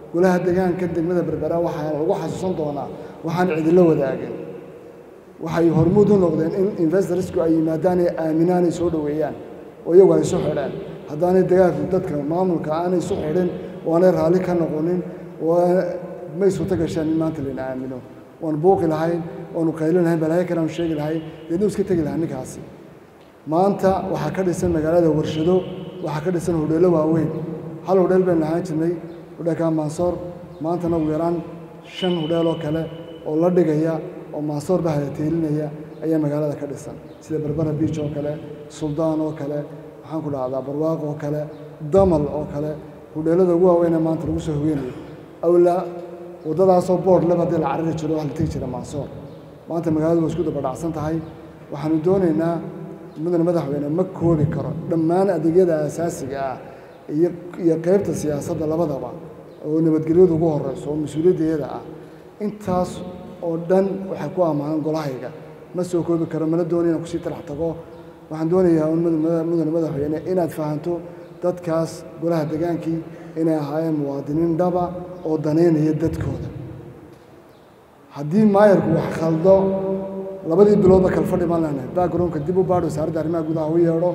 S6: golaha deegaanka degmada berbera waxaa lagu xasuusan doonaa waxaan cidilo wadaagin waxay hormuud u noqdeen in investorsku ay yimaadaan ee aaminaan ay soo dhoweeyaan oo iyagu ay isu xidheen haddaanay dagaalku dadka maamulka aanay isu xidhin oo aanay raalli ka noqonin oo may suurto gasheen in maanta layna aamino waanu buuqi lahayn waanu qaylin lahayn balaayo kale aanu sheegi lahayn deedna iska tegi lahaa ninkaasi maanta waxaa ka dhisan magaalada warshado waxaa ka dhisan hodheelo waaweyn hal hodheel baynu ahaan jirnay hodheelka mansoor maantana ugu yaraan shan hodheel oo kale oo la dhigaya oo mansoor ba hadateelinaya ayaa magaalada ka dhisan sida berbera biij oo kale suldaan oo kale maxaan ku dhahdaa barwaaq oo kale damal oo kale hodheelada ugu waaweynee maanta lagu soo hogeynayo awla waddadaasoo boord leba haddii la carari jiro wax la tegi jira mansoor maanta magaaladu waa isku dabadhacsan tahay waxaanu doonaynaa mudane madaxweyne ma koobi karo dhammaan adeegyada asaasiga ah iyo iyo qaybta siyaasadda labadaba oo nabadgelyadu ugu horeyso oo mas-uuliyaddeeda ah intaas oo dhan waxay ku ammaanan golahayga ma soo koobi karo mana doonayo inaan kusii talax tago waxaan doonayaa un mudane madaxweyne inaad fahanto dadkaas golaha degaankii inay ahaayeen muwaadiniin dhaba oo danaynaya dadkooda haddii maayarku wax khaldo labadii biloodba kala fadhi baan leenahay backgroundka dib u baadh wasaaradda arrimaha gudaha u yeedho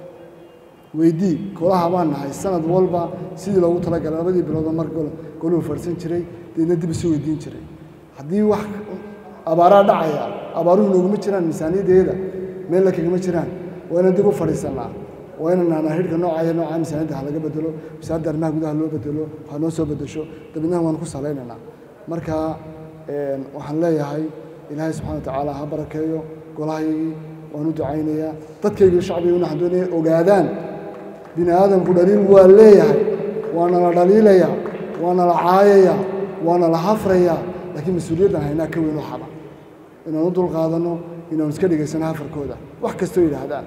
S6: weydii golaha baan nahay sanad walba sidii loogu talagalay labadii biloodba mar goluhu fadhsan jiray deedna dib isu weydiin jiray haddii wax abaaraa dhacaya abaaruhu nooguma jiraan miisaaniyaddeeda meella kagama jiraan waa inaan dib u fadhiisanaa waa inaan nahnaa hidhka noocaya noocaa miisaaniyadda ha laga bedelo wasaaradda arrimaha gudaha loo bedelo ha noo soo bedesho dabeednaha waan ku salaynaynaa marka waxaan leeyahay ilaahay subxana wa tacaala ha barakeeyo golahaygii waan u ducaynayaa dadkaygii shacbiguna waxaan doonaya ogaadaan bini aadamku dhaliil waa leeyahay waana la dhaliilayaa waana la caayayaa waana la hafrayaa laakiin mas-uuliyaddan haynaa ka weyn waxaba inaan u dulqaadanno inaan iska dhegaysano hafarkooda wax kastoo yidhaahdaan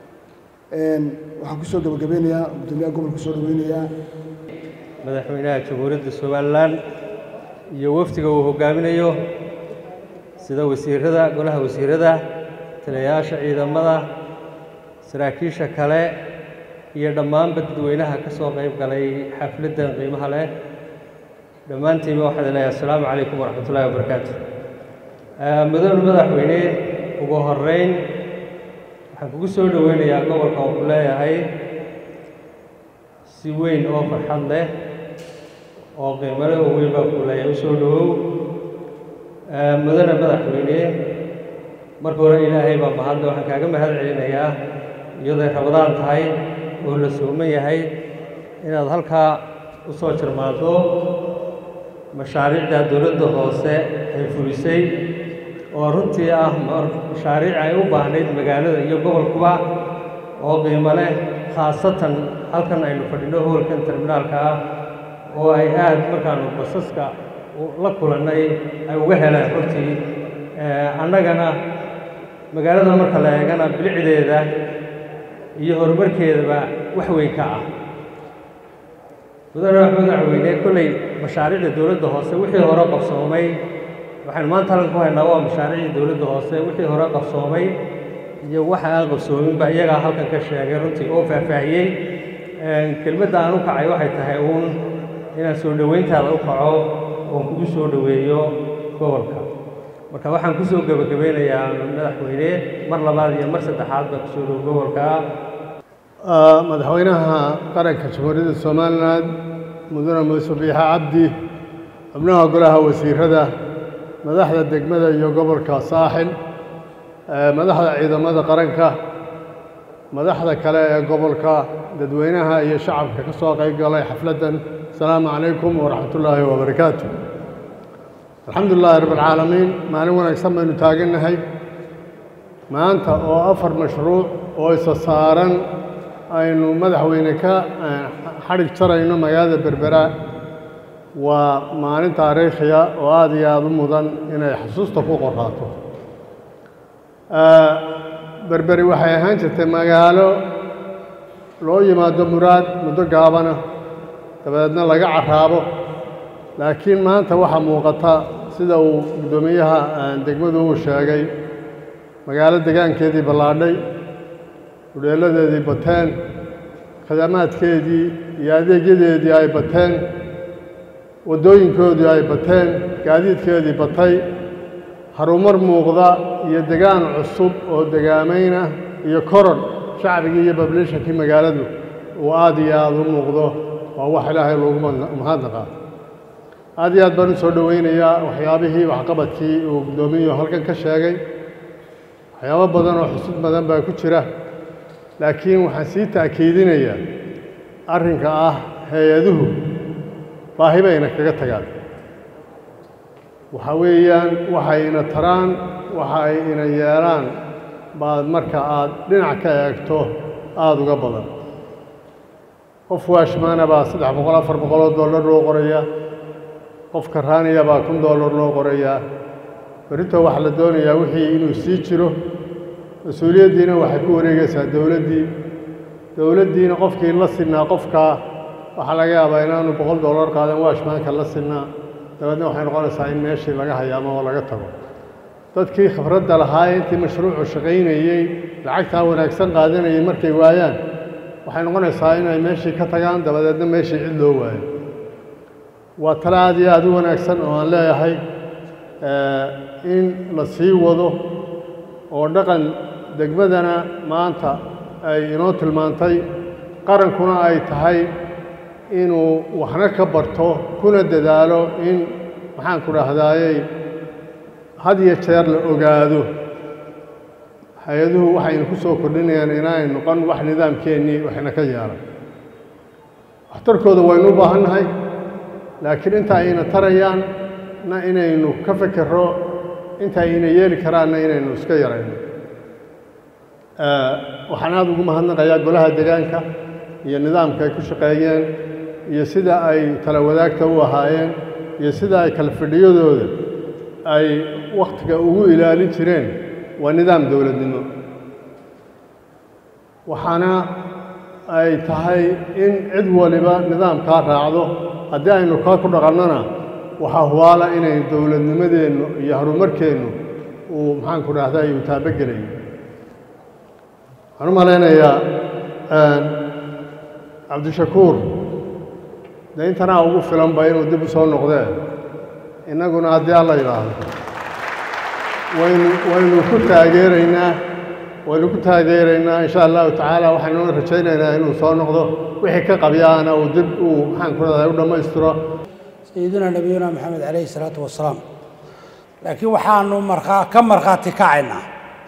S6: waxaan ku soo gabagabeynayaa guddoomiyaha gobolka soo dhaweynayaa
S7: madaxweynaha jamhuuriyadda somalilan iyo wafdiga uu hoggaaminayo sida wasiirada golaha wasiirada taliyayaasha ciidamada saraakiisha kale iyo dhammaanba dadweynaha ka soo qayb galay xafladdan qiimaha leh dhammaantiinba waxaan leeyahay assalaamu calaykum waraxmat ullahi wabarakaatu mudane madaxweyne ugu horeyn waxaan kugu soo dhoweynayaa gobolka oo ku leeyahay si weyn oo farxad leh oo qiimale oo weyn baa ku leeyahay u soo dhowow mudane madaxweyne marka hore ilaahay baa mahadle waxaan kaaga mahad celinayaa iyaday rabadaan tahay oo la sooman yahay inaad halkaa u soo jirmaado mashaariicda dowladda hoose ay fulisay oo runtii ah mashaariic ay u baahnayd magaalada iyo gobolkuba oo qiimo leh khaasatan halkan aynu fadhino hoolkan terminaalka ah oo ay aad markaanu basaska la kulannay ay uga heleen runtii annagana magaalada marka la eegana bilicdeeda iyo horumarkeedaba wax weyn ka ah mudane madaxweyne kolley mashaariicda dowladda hoose wixii hore qabsoomay waxaynu maanta halkan ku haynaa waa mashaariicda dowladda hoose wixii hore qabsoomay iyo waxa aan qabsoominba iyagaa halkan ka sheegay runtii oo faahfaahiyey kelmadda aan u kacay waxay tahay uun inaan soo dhoweyntaada u kaco oon kugu soo dhoweeyo gobolka marka waxaan ku soo gebagabeynayaa madaxweyne mar labaad iyo mar saddexaad baa kusoo dhow gobolka
S8: madaxweynaha qaranka jamhuuriyadda somalilan mudane muuse biixe cabdi xubnaha golaha wasiirada madaxda degmada iyo gobolka saaxil madaxda ciidamada qaranka madaxda kale ee gobolka dadweynaha iyo shacabka ka soo qayb galay xafladdan asalaamu calaykum waraxmat ullaahi wabarakaatu alxamdu lilaahi rabb alcaalamiin maalin wanaagsan baynu taagannahay maanta oo afar mashruuc oo isa saaran aynu madaxweyne ka xadhig jarayno magaalada berbera waa maalin taariikhiya oo aada iyo aada u mudan inay xusuusta ku qoraato berberi waxay ahaan jirtay magaalo loo yimaado muraad muddo gaabana dabadeedna laga carraabo laakiin maanta waxaa muuqata sida uu guddoomiyaha degmadu uu sheegay magaalo degaankeedii ballaadhay hudheelladeedii bateen khidamaadkeedii iyo adeegyadeedii ay bateen waddooyinkoodii ay bateen gaadiidkeedii batay harumar muuqda iyo degaan cusub oo degaamaynah iyo koron shacbigii iyo bablishankii magaaladu uu aad iyo aada u muuqdo waa wax ilaahay loogu mahadnaqaa aad iyo aad baan u soo dhoweynayaa waxyaabihii waxqabadkii uu guddoomiyu halkan ka sheegay waxyaabo badan oo xusud badan baa ku jira laakiin waxaan sii ta'kiidinayaa arrinka ah hay-aduhu baahi bayna kaga tagaan waxa weeyaan waxayna taraan waxa ay ina yeelaan baad marka aad dhinac ka eegto aada uga badan qof waashmaana baa saddex boqol afar boqol oo dollar loo qorayaa qof karaaniya baa kun dollar loo qorayaa berrito waxaa la doonayaa wixii inuu sii jiro mas-uuliyaddiina waxay ku wareegaysaa dowladdii dowladdiina qofkii la sinnaa qofkaa waxaa laga yaabaa inaanu boqol dollar qaadan waashmaanka la sinnaa dabeedna waxay noqonaysaa in meeshii laga hayaamo oo laga tago dadkii khibradda lahaa intii mashruucu shaqaynayey lacagtaa wanaagsan qaadanayay markay waayaan waxay noqonaysaa inay meeshii ka tagaan dabadeedna meeshii cid loo waayo waa tale aad iyo aada u wanaagsan oo aan leeyahay in la sii wado oo dhaqan degmadana maanta ay inoo tilmaantay qarankuna ay tahay inuu waxna ka barto kuna dadaalo in maxaanku dhahdaayey had iyo jeer la ogaado hay-aduhu waxayna ku soo kordhinayaan inaay noqon wax nidaamkeennii waxna ka yeelan waxtarkooda waynu u baahan nahay laakiin inta ayna tarayaan na inaynu ka fekero inta ayna yeeli karaanna inaynu iska yarayno waxaan aada ugu mahadnaqayaa golaha degaanka iyo nidaamka ay ku shaqeeyeen iyo sida ay tala wadaagta u ahaayeen iyo sida ay kala fadhiyadooda ay wakhtiga ugu ilaalin jireen waa nidaam dowladnimo waxaana ay tahay in cid waliba nidaamkaa raacdo haddii aynu kaa ku dhaqannona waxaa hubaala inay dowladnimadeennu iyo horumarkeennu uu maxaanku dhahday uu taabogelayo waxaan u malaynayaa cabdishakuur dee intanaa ugu filanba inuu dib u soo noqdee innaguna haddii alla yidhaahdo waynu waynu ku taageeraynaa waynu ku taageeraynaa insha allahu tacaala waxaynuna rajaynaynaa inuu soo noqdo wixii ka qabyaana uu dib uu maxaan ku dhahday u dhammaystiro
S9: sayidina nabiyuna maxamed calayhi salaatu wasalaam laakiin waxaanu markaa ka markhaati kacaynaa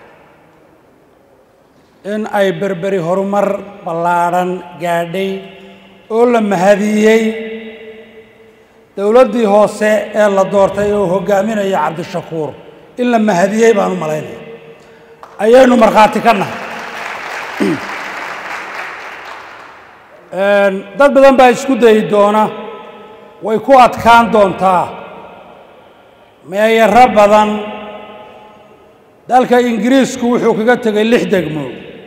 S9: in ay berberi horumar ballaadhan gaadhay oo la mahadiyey dowladdii hoose ee la doortay oo hogaaminaya cabdishakuur in la mahadiyey baan u malaynaya ayaynu markhaati ka nahay dad badan baa isku dayi doona way ku adkaan doontaa meeyaro badan dalka ingiriisku wuxuu kaga tegay lix degmo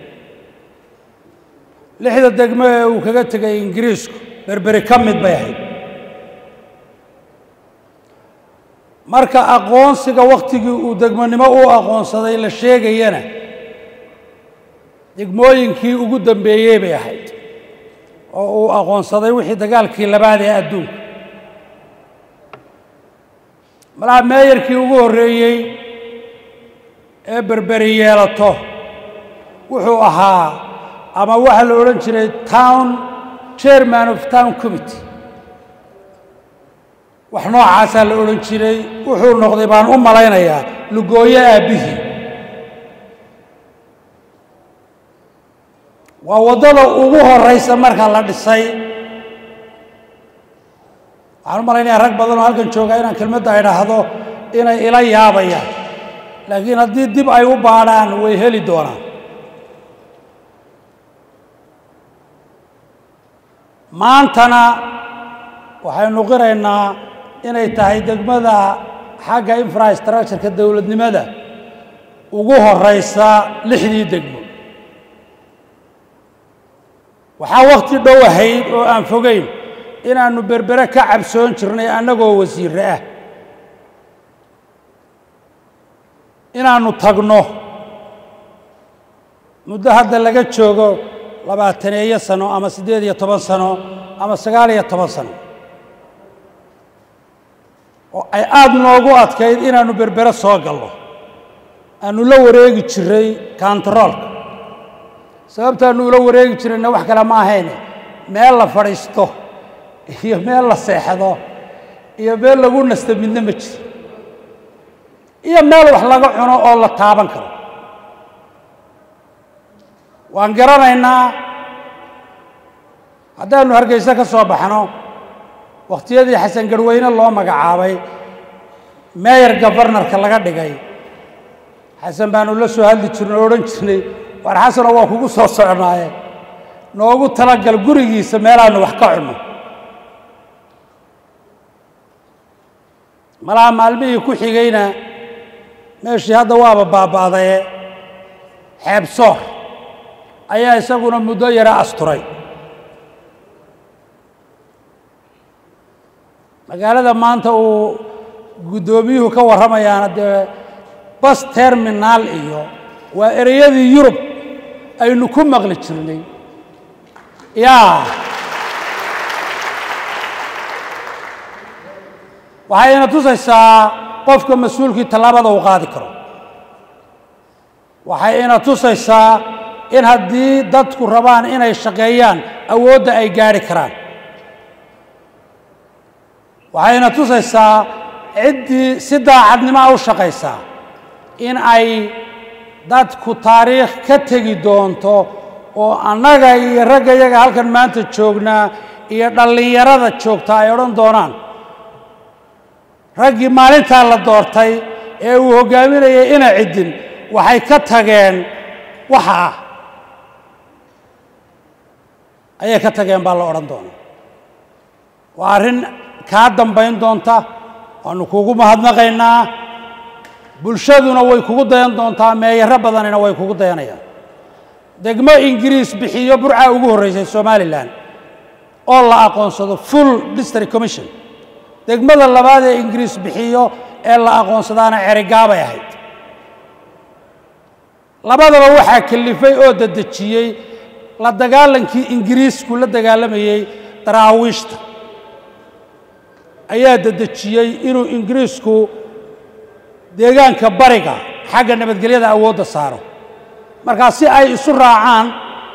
S9: lixda degmo ee uu kaga tegay ingiriisku berberi ka mid bay ahayd marka aqoonsiga wakhtigii uu degmonimo u aqoonsaday la sheegayana degmooyinkii ugu dambeeyey bay ahayd oo uu aqoonsaday wixii dagaalkii labaad ee adduunka malaha meeyarkii ugu horreeyey ee berberi yeelato wuxuu ahaa ama waxaa la odhan jiray town chairman of town committee wax noocaasaa la odhan jiray wuxuu noqday baan u malaynayaa lugooyo aabbihii waa waddada ugu horeysa marka la dhisay waxaan u malaynayaa rag badan oo halkan joogaa inaan kelmadda idhaahdo inay ila yaabayaan laakiin haddii dib ay u baadhaan way heli doonaan maantana waxaynu qiraynaa inay tahay degmada xagga infrastructureka dowladnimada ugu horeysa lixdii degmo waxaa wakhti dhow ahayd oo aan fogeyn inaannu berbere ka cabsoon jirnay annagoo wasiirre ah inaannu tagno muddo hadda laga joogo labaataneeyo sano ama siddeed iyo toban sano ama sagaal iyo toban sano oo ay aada noogu adkayd inaannu berbere soo galno aanu la wareegi jiray kantaroolka sababtaanu ula wareegi jirayna wax kale ma ahayne meel la fadhiisto iyo meel la seexdo iyo meel lagu nasto midna ma jiro iyo meel wax laga cuno oo la taaban karo waan garanaynaa haddaanu hargeysa ka soo baxno wakhtiyadii xasan garweyne loo magacaabay meeyar gabarnarka laga dhigay xasan baanu la soo hadli jirnay o odhan jirnay waar xasanoo waa kugu soo socnaaye noogu talagal gurigiisa meelaanu wax ka cunno malaha maalmihii ku xigayna meeshii hadda waaba baaba'daye xeebsoor ayaa isaguna muddo yara asturay magaalada maanta uu guddoomiyuhu ka warramayaana dee bas terminaal iyo waa ereyadii yurub aynu ku maqli jirnay yaa waxayna tusaysaa qofka mas-uulkii tallaabada uu qaadi karo waxayna tusaysaa in haddii dadku rabaan inay shaqeeyaan awoodda ay gaadhi karaan waxayna tusaysaa ciddii si daacadnimoa u shaqaysaa in ay dadku taariikh ka tegi doonto oo annaga iyo ragga yaga halkan maanta joognaa iyo dhallinyarada joogta ay odhan doonaan raggii maalintaa la doortay ee uu hoggaaminayay ina ciddin waxay ka tageen waxa ah ayay ka tageen baa la odhan doonaa waa arrin kaa dambayn doonta waanu kugu mahadnaqaynaa bulshaduna way kugu dayan doontaa meeyaro badanina way kugu dayanayaan degmo ingiriis bixiyo burcaa ugu horreysay somalilan oo la aqoonsado full district commission degmada labaad ee ingiriis bixiyo ee la aqoonsadaana cerigaabay ahayd labadaba waxaa kalifay oo dedejiyey la dagaalankii ingiriisku la dagaalamayey daraawiishta ayaa dedejiyey inuu ingiriisku deegaanka bariga xagga nabadgelyada awoodda saaro markaa si ay isu raacaan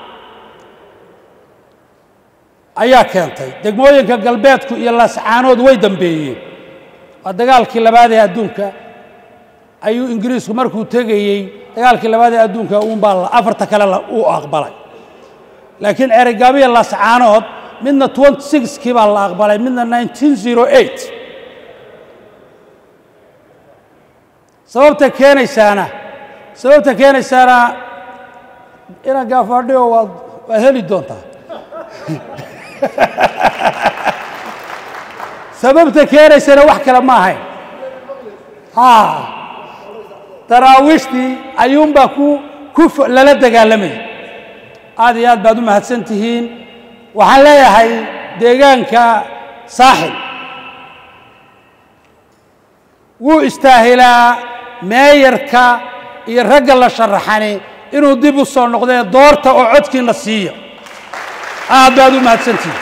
S9: ayaa keentay degmooyinka galbeedku iyo laascaanood way dambeeyeen waa dagaalkii labaad ee adduunka ayuu ingiriisku markuu tegayey dagaalkii labaad ee adduunka uunbaa afarta kale uu aqbalay laakiin cerigaabiya laascaanood midna twenty sixkii baa la aqbalay midna nineteen zero eight sababta keenaysaana sababta keenaysaana inaan gaafadhiyo waad waad heli doontaa sababta keenaysana wax kale ma ahayn ha daraawiishtii ayuunbaa ku ku lala dagaalamayay aad iyo aad baad u mahadsan tihiin waxaan leeyahay deegaanka saaxil wuu istaahilaa meeyarka iyo ragga la sharaxani inuu dib u soo noqdee doorta oo codkiina siiya aad baad u mahadsantihiin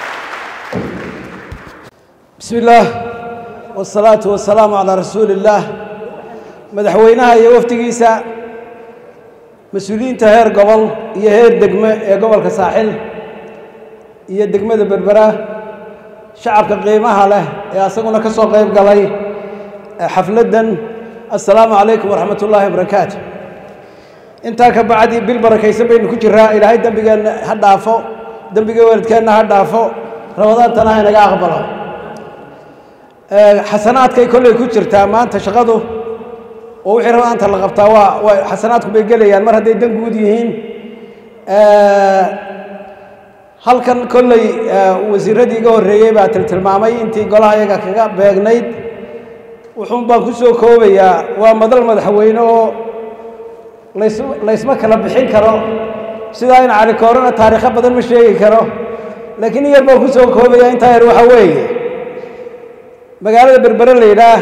S10: بسم الله والصلاة والسلام على رسول الله مدحوينها iyo waftigiisa mas-uuliyiinta heer gobol iyo heer degme ee gobolka saaxil iyo degmada berbera shacabka qiimaha leh ee asaguna ka soo qayb galay xafladdan assalaamu calaykum waraxmat ullaahi wabarakaatu intaa ka bacdi bil barakaysan baynu ku jiraa ilaahay dembigeenna ha dhaafo dembiga waalidkeenna ha dhaafo ramadaantana ha inaga aqbalo xasanaadkay kolley ku jirtaa maanta shaqadu oo wixii ramadaanta la qabtaa waa waa xasanaadku bay gelayaan mar hadday dan guud yihiin halkan kolley wasiiradii iga horreeyey baa tiltilmaamay intii golaha iyaga kaga beegnayd wuxuun baan ku soo koobayaa waa madal madaxweyne oo lays laysma kala bixin karo sidaa in cali koorana taariikho badan ma sheegi karo laakiin in yar baan ku soo koobayaa intaa yar waxaa weeye magaalada berbere la yidhaah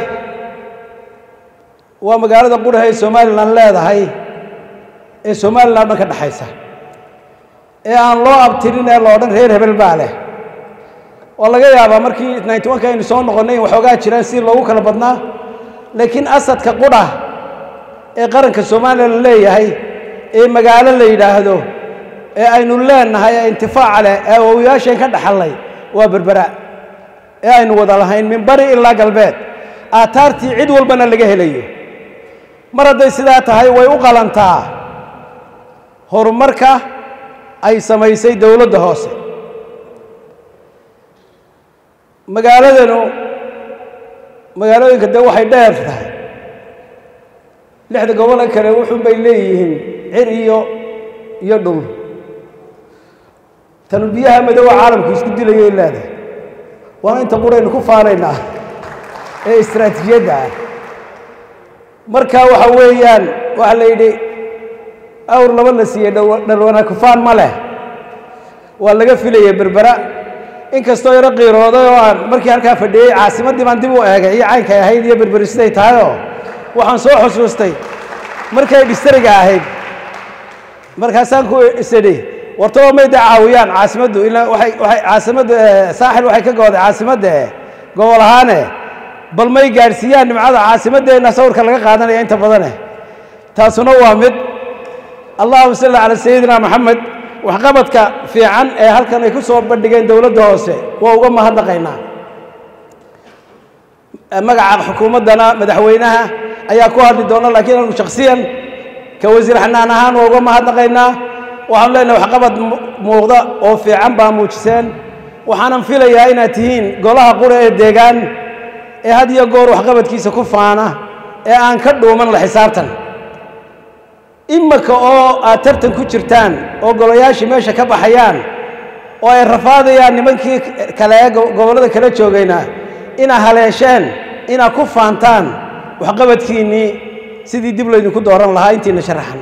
S10: waa magaalada qurha ee somalilan leedahay ee somalilan dhan ka dhexaysa ee aan loo abtirin ee loodhan reer hebel baa leh oo laga yaabaa markii ninety one ka aynu soo noqonnay in waxoogaa jiraan si loogu kala badnaa laakiin asadka qudha ee qaranka soomaaliya la leeyahay ee magaalo la yidhaahdo ee aynu leenahay ee intifaaca leh ee awowiyaasheen ka dhaxallay waa berbera ee aynu wada lahayn min bari ilaa galbeed aataartii cid walbana laga helayo mar hadday sidaa tahay way u qalantaa horumarka ay samaysay dowladda hoose magaaladanu magaalooyinka dee waxay dheer tahay lixda gobole kale wuxuun bay leeyihiin cir iyo iyo dhul tanu biyaha madoowa caalamku isku dilayay leedahay waana inta quraynu ku faanaynaa ee istaraatiijiyadda ah marka waxa weeyaan waxaa la yidhi awr laba la siiyey dhalwana kufaan ma leh waa laga filayay berbera inkastoo yaro qiirooday oo aan markii halkaa fadhiyey caasimaddii baan dib u eegay iyo caynkay ahayd iyo berberi siday tahayoo waxaan soo xusuustay markay dhistariga ahayd markaasaan ku isidhi wartaba mayda caawiyaan caasimaddu ilaa waxay waxay caasimaddu saaxil waxay ka gooday caasimadda gobol ahaane bal may gaadhsiiyaan nimcada caasimaddeenna sawirka laga qaadanaya inta badane taasuna waa mid allahuma salli calaa sayidina maxamed waxqabadka fiican ee halkan ay ku soo bandhigeen dowladda hoose waa uga mahadnaqaynaa magaca xukuumaddana madaxweynaha ayaa ku hadli doona laakiin anigu shakhsiyan ka wasiir xanaan ahaan waa uga mahadnaqaynaa waxaanu leenahay waxqabad muuqda oo fiican baa muujiseen waxaanan filayaa inaad tihiin golaha qura ee deegaan ee had iyo goor waxqabadkiisa ku faana ee aan ka dhuuman la xisaabtan imaka oo aad tartan ku jirtaan oo golayaashii meesha ka baxayaan oo ay rafaadayaan nimankii kale ee gobollada kala joogayna inaad haleesheen inaad ku faantaan waxqabadkiinnii sidii dib laydinku dooran lahaa intiina sharaxan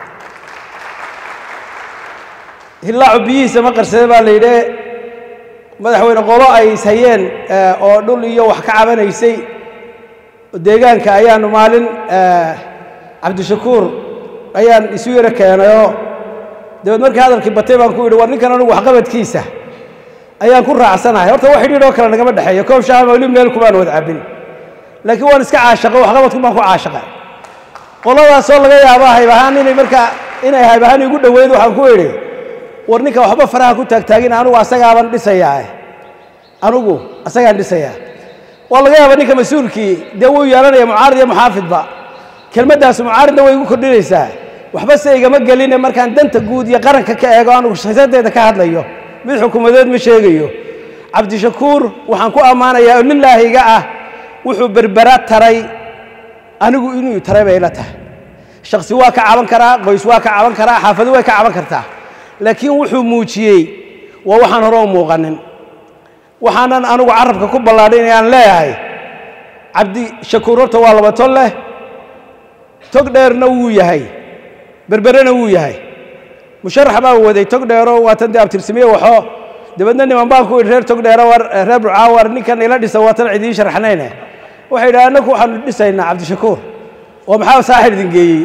S10: hillaacu biyihiisa ma qarsade baa la yidhi madaxweyne qolo ay ishayeen oo dhul iyo wax ka cabanaysay deegaanka ayaanu maalin cabdishakuur ayaan isu yaro keenayoo dabeed markii hadalkii batay baan ku yidhi war ninkan anugu waxqabadkiisa ayaan ku raacsanahay horta wax xidhiidhoo kale nagama dhexeeyo koob shaama weli meel kumaan wada cabbin laakiin waan iska caashaqo waxqabadku baan ku caashaqay qoladaasoo laga yaabo haybahaan inay markaa inay haybahaan igu dhoweyd waxaan ku idhi war ninka waxba faraha ku taagtaagin anugu asagaaban dhisayaa anugu asagaan dhisayaa waa laga yaaba ninka mas-uulkii dee wuu yeelanaya mucaarid iyo muxaafidba kelmaddaas mucaaridna way igu kordhinaysaa waxba se igama geline markaan danta guud iyo qaranka ka eego anugu shakhsiyadeeda ka hadlayo mid xukuumadeed ma sheegayo cabdishakuur waxaan ku ammaanayaa oo lilaahiga ah wuxuu berbera taray anigu inuu taray bay ila tahay shaksi waa ka caban karaa qoys waa ka caban karaa xaafado way ka caban kartaa laakiin wuxuu muujiyey waa waxaan hore u muuqanin waxaanan anigu carabka ku ballaadhin inaan leeyahay cabdi shakuur horta waa laba tol leh tog dheerna wuu yahay berberena wuu yahay musharax baa waday tog dheero waatan dee abtirsimiye waxoo dabeedna niman baan ku idhi reer tog dheero war reer burcaa war ninkan ila dhisa waatan cidiin sharaxnayne waxay yidhaha annagu waxaanu dhisaynaa cabdishakuur oo maxaa saaxir idin geeyey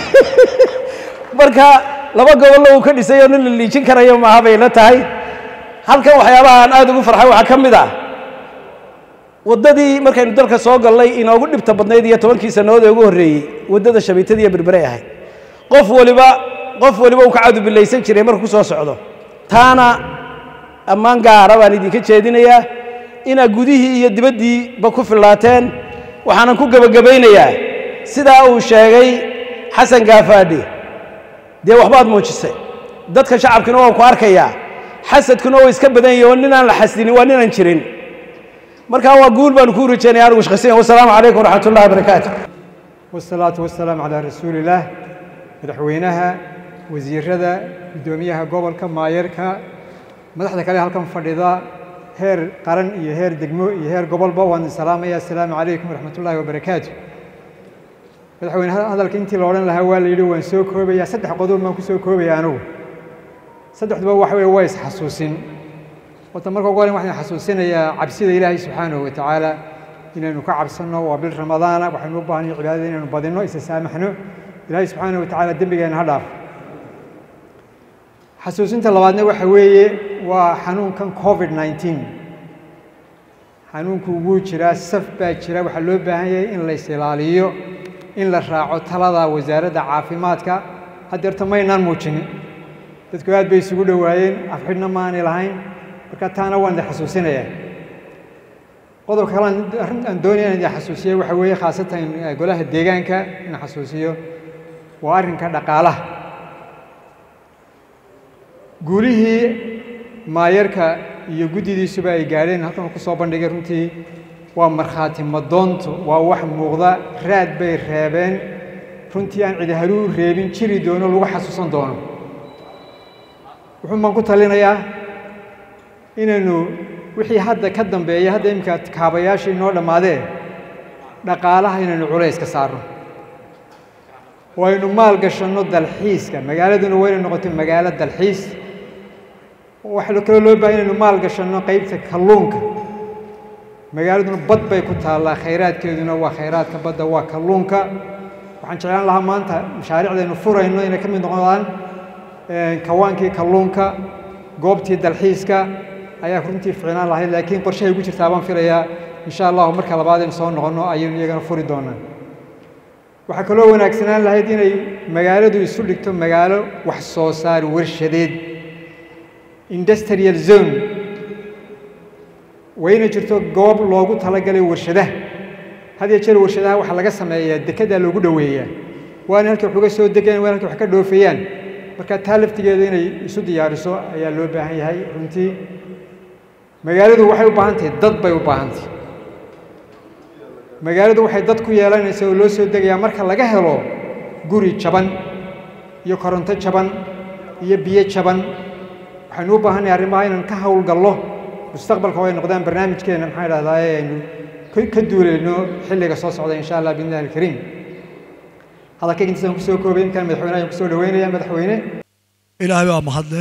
S10: marka laba gobollo uu ka dhisay oo nin la liijin karayo maaha bay la tahay halkan waxyaabaha aan aad ugu farxay waxaa ka mid ah waddadii markaynu dalka soo gallay inoogu dhibta badnayd iyo tobankii sannadood ee ugu horreeyey waddada shabiitadii iyo berberay ahayd qof waliba qof waliba uu ka cadubilaysan jiray markuu ku soo socdo taana ammaan gaara baan idinka jeedinayaa inaad gudihii iyo dibaddiiba ku fillaateen waxaanan ku gebagabaynayaa sidaa uu sheegay xasan gaafaadhi dee waxbaad muujisay dadka shacabkina waan ku arkayaa xasadkuna waa iska badan yahi oo ninaan la xasdinin waa ninaan jirin markaa waa guul baanu kuu rajaynaya anigu shakhsiyan wasalaamu calaykum waraxmat ullahi wabarakaatu
S11: wasalaatu wasalaamu calaa rasuulillaah madaxweynaha wasiirada guddoomiyaha gobolka maayarka madaxda kale halkan fadhida heer qaran iyo heer degmo iyo heer gobolba waan salaamaya assalaamu calaykum waraxmat ullaahi wabarakaatu madaxweyne hadalka intii la odhan lahaa waa la yidhi waan soo koobayaa saddex qodob baan ku soo koobaya anugu saddexduba waxa weeye waa isxasuusin horta marka ugu horen waxaan xasuusinayaa cabsida ilaahay subxaanahu wa tacaala inaynu ka cabsanno waa bil ramadaana waxaynu u baahanay cibaadada inaynu badinno isa saamaxno ilaahay subxaanahu wa tacaala dembigeena ha dhaaf xasuusinta labaadna waxa weeye waa xanuunkan covid 19 xanuunku wuu jiraa saf baa jira waxaa loo baahan yahay in la is-ilaaliyo in la raaco talada wasaaradda caafimaadka haddeerta maynaan muujinin dadku aad bay isugu dhowaayeen afxidhna maanay lahayn marka taana waan idin xasuusinayaa qodobka kale arrin aan doonaya in idin xasuusiyo waxa weeye khaasatan golaha deegaanka in xasuusiyo waa arrinka dhaqaalaha guulihii maayarka iyo guddidiisuba ay gaadheen halkan ku soo bandhigay runtii waa markhaati madoonto waa wax muuqda raad bay reebeen runtii aan cidi haluu reebin jiri doono lagu xasuusan doono wuxuun baan ku talinayaa inaynu wixii hadda ka dambeeya hadda iminka kaabayaashii inoo dhammaadee dhaqaalaha inaynu culays ka saarno waynu maal gashanno dalxiiska magaaladuna waynay noqotay magaalo dalxiis waxaa kaloo loo bahay inaynu maal gashanno qaybta kalluunka magaaladuna bad bay ku taallaa khayraadkeeduna waa khayraadka badda waa kalluunka waxaan jeclaan lahaa maanta mashaariicdaynu furayno inay ka mid noqdaan kawaankii kalluunka goobtii dalxiiska ayaa runtii ficnaan lahayd laakiin qorshahay ugu jirtaa baan filayaa insha allahu marka labaad aynu soo noqonno ayaynu iyagana furi doonaa waxaa kaloo wanaagsanaan lahayd inay magaaladu isu dhigto magaalo wax soo saar warshadeed industrial zone wayna jirto goob loogu talagalay warshadaha had iyo jeer warshadaha waxaa laga sameeyaa dekedaa loogu dhoweeyaa waana halkay wax uga soo degayaan waana halkay wax ka dhoofayaan marka taa laftigeeda inay isu diyaariso ayaa loo baahan yahay runtii magaaladu waxay u baahan tahay dad bay u baahan tahay magaaladu waxay dad ku yeelanaysaa oo loo soo degayaa marka laga helo guri jaban iyo koronto jaban iyo biyo jaban waxaynu u baahannahay arrimaha inaan ka howlgallo mustaqbalka oo ay noqdaan barnaamijkeena maxaa idhahdaa aynu ka duulayno xilliga soo socda insha allah biidnillahi alkariim hadalkayga intaasaan kusoo koobay inkaan madaxweyne ayaan kusoo dhaweynaya madaxweyne
S12: ilaahay baa mahadleh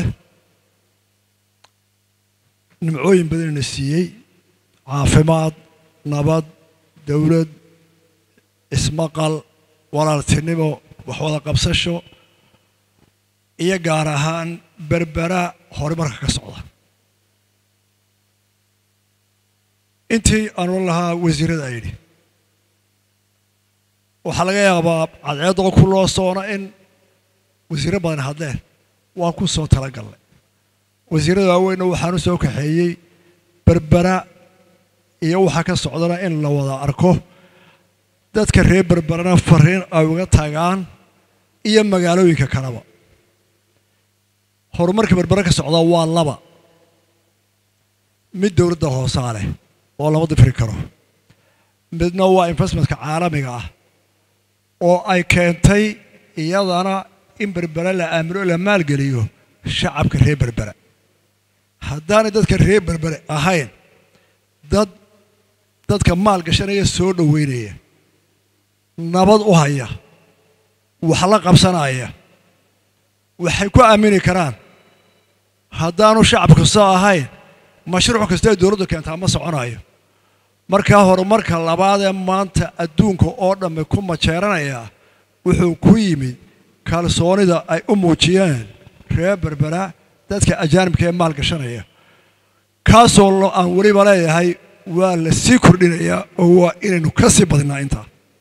S12: nimcooyin badanina siiyey caafimaad nabad dowlad ismaqal walaaltinimo waxwada qabsasho iyo gaar ahaan berbera horumarka ka socda intii aan oran lahaa wasiirada a yidhi waxaa laga yaabaa cadceeddoo ku loo soona in wasiirro badan hadleen waan ku soo talagallay wasiirrada waaweynna waxaan u soo kaxeeyey berbera iyo waxaa ka socdana in la wada arko dadka reer berberana fariin ay uga tagaan iyo magaalooyinka kaleba horumarka berbera ka socda waa laba mid dowladda hoosaa leh oo lama difri karo midna waa investmentka caalamiga ah oo ay keentay iyadana in berbera la aamino la maalgeliyo shacabka reer berbera haddaanay dadka reer berbere ahayn dad dadka maal gashanaya soo dhoweynaya nabad u haya wax la qabsanaya waxay ku aamini karaan haddaanu shacabku soo ahayn mashruuc kasta ay dowladdu keentaa ma soconayo markaa horumarka labaad ee maanta adduunka oo dhamme ku majeeranayaa wuxuu ku yimid kalsoonida ay u muujiyeen reer berbera dadka ajaanibka ee maal gashanaya kaasoo aan weliba leeyahay waa la sii kordhinayaa oo waa inaynu ka sii badinaa intaa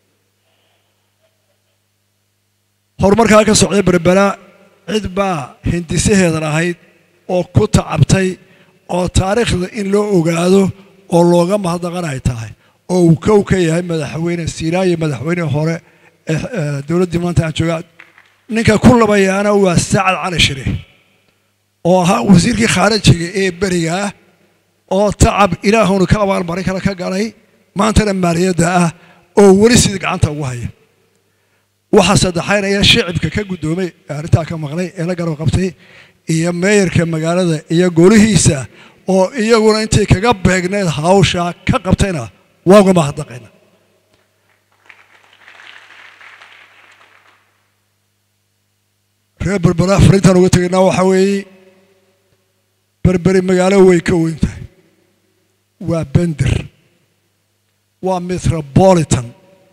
S12: horumarkaa ka socday berbera cid baa hindisaheedan ahayd oo ku tacabtay oo taariikhda in loo ogaado oo looga mahadnaqan ay tahay oo uu kow ka yahay madaxweyne siiraaye madaxweyne hore ee dowladdii maanta aan joogaa ninka ku labayaana waa sacad cali shire oo ahaa wasiirkii khaarijiga ee beriga ah oo tacab ilaahunu ka abaalmarin kale ka galay maantana maaliyadda ah oo weli sidii gacanta ugu haya waxaa saddexaynaya shicibka ka guddoomay arrintaa ka maqlay ee la garab qabtay iyo meeyarka magaalada iyo golihiisa oo iyaguna intay kaga beegneed hawsha ka qabtayna waa uga mahadnaqayna reer berbera fariintaan uga tegaynaa waxaa weeye berberi magaalo way ka weyn tahay waa bender waa metropolitan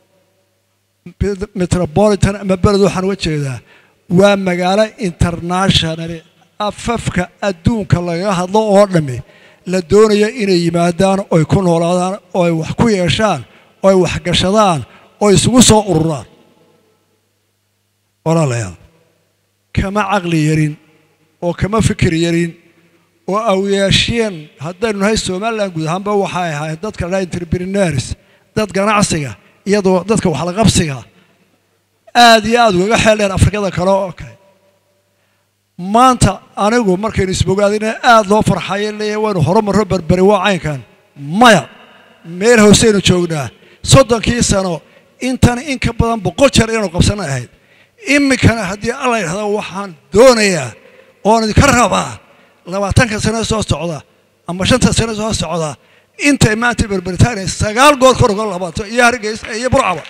S12: metropolitan ama beled waxaan uga jeedaa waa magaalo international afafka adduunka lagaga hadlo oo dhammi la doonayo inay yimaadaan oy ku noolaadaan oo ay wax ku yeeshaan oo ay wax gashadaan oo isugu soo ururaan walaalayaal kama caqli yarin oo kama fikir yarin oo awyaasheen haddaynu nahay somalilan guud ahaanba waxay ahayd dadka la entrepreneurs dad ganacsiga iyadoo dadka waxlaqabsiga aad iyo aad ugaga xeel dheer afrikada kale oo kale maanta anigu markaynu isbogaadina aad loo farxayo leeyahay waynu horumarro berberi waa caynkan maya meel hooseynu joognaa soddonkii sano intan in ka badan boqol jeer inaynu qabsanay ahayd iminkana haddii alla yidhahda waxaan doonayaa oon idinka rabaa labaatanka sano soo socda ama shanta sano soo socda intay maanta berberitaaniya sagaal goor kor uga labato iyo hargeysa iyo burcaba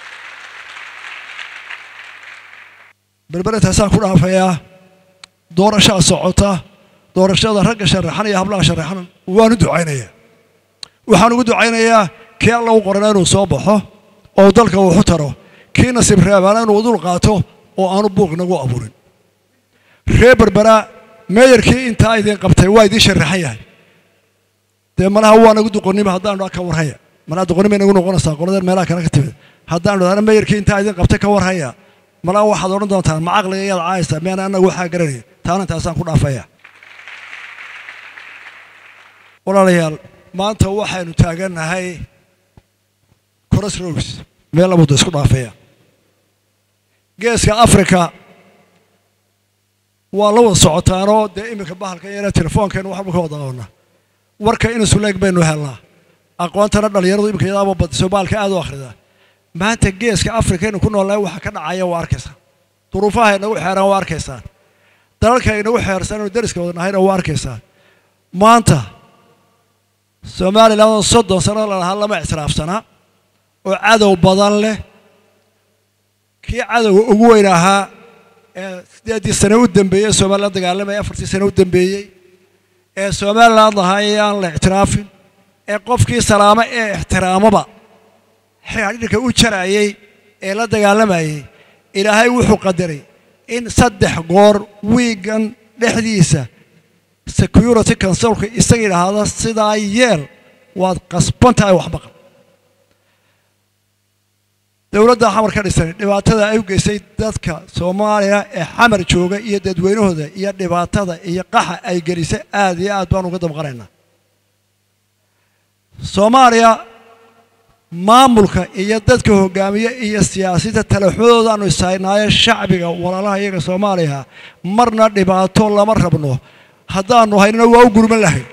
S12: berberintaasaan ku dhaafayaa doorashaa socota doorashada ragga sharaxan iyo hablaha sharaxan waanu ducaynayaa waxaan ugu ducaynayaa kii alla u qorana inuu soo baxo oo dalka wuxu taro kii nasiib reebaana inuu dul qaato oo aanu buuq nagu abuurin reer berbera meeyarkii intaa idin qabtay waa idiin sharaxan yahay dee malaha waa nagu duqonnimo haddaanu ka warhaya malaha duqonnimo nagu noqonaysaa qoladeen meelaha kale ka timid haddaanu dhahna meeyarkii intaa idin qabtay ka warhaya malaha waxaad odhan doontaan ma caqliga iyaad caayaysaa miyaan annagu waxaa garanaya taana intaasaan ku dhaafaya walaalayaal maanta waxaynu taagannahay crossroads meel labuda isku dhaafaya geeska africa waa la wada socotaanoo dee iminka bahalka yara telefoonkeenu waxba ka wada qabana warka inusu leeg baynu helnaa aqoontana dhallinyaradu iminka yadaaba badiso baalka aad u akhridaa maanta geeska africa inu ku noolnahay waxa ka dhacaya waa arkaysaa duruufaha inagu xeeraan waa arkaysaan dalalka inagu xeersan inu dariska wada nahayna waa arkaysaan maanta somalilan soddon sano lalahaa lama ictiraafsanaa oo cadow badan leh kii cadowga ugu weyn ahaa ee siddeeddii sane u dambeeyey somalilan dagaalamaya afartii sane u dambeeyey ee somalilan lahaa aan la ictiraafin ee qofkii salaamo ee ixtiraamaba xidhiidhka u jarayey ee la dagaalamayey ilaahay wuxuu qadaray in saddex goor wiigan dhexdiisa security consulka isaga idhaahda sidaa yeel waad qasban tahay wax maqan dowladda xamar ka dhisan dhibaatada ay u geysay dadka soomaaliya ee xamar jooga iyo dadweynahooda iyo dhibaatada iyo qaxa ay gelisay aad iyo aad baan uga damqanaynaa soomaaliya maamulka iyo dadka hogaamiye iyo siyaasadda talaxudoodaanu ishaynaayo shacbiga walaalaha iyaga soomaaliya marna dhibaato lama rabno haddaanu haynana waa u gurman lahayn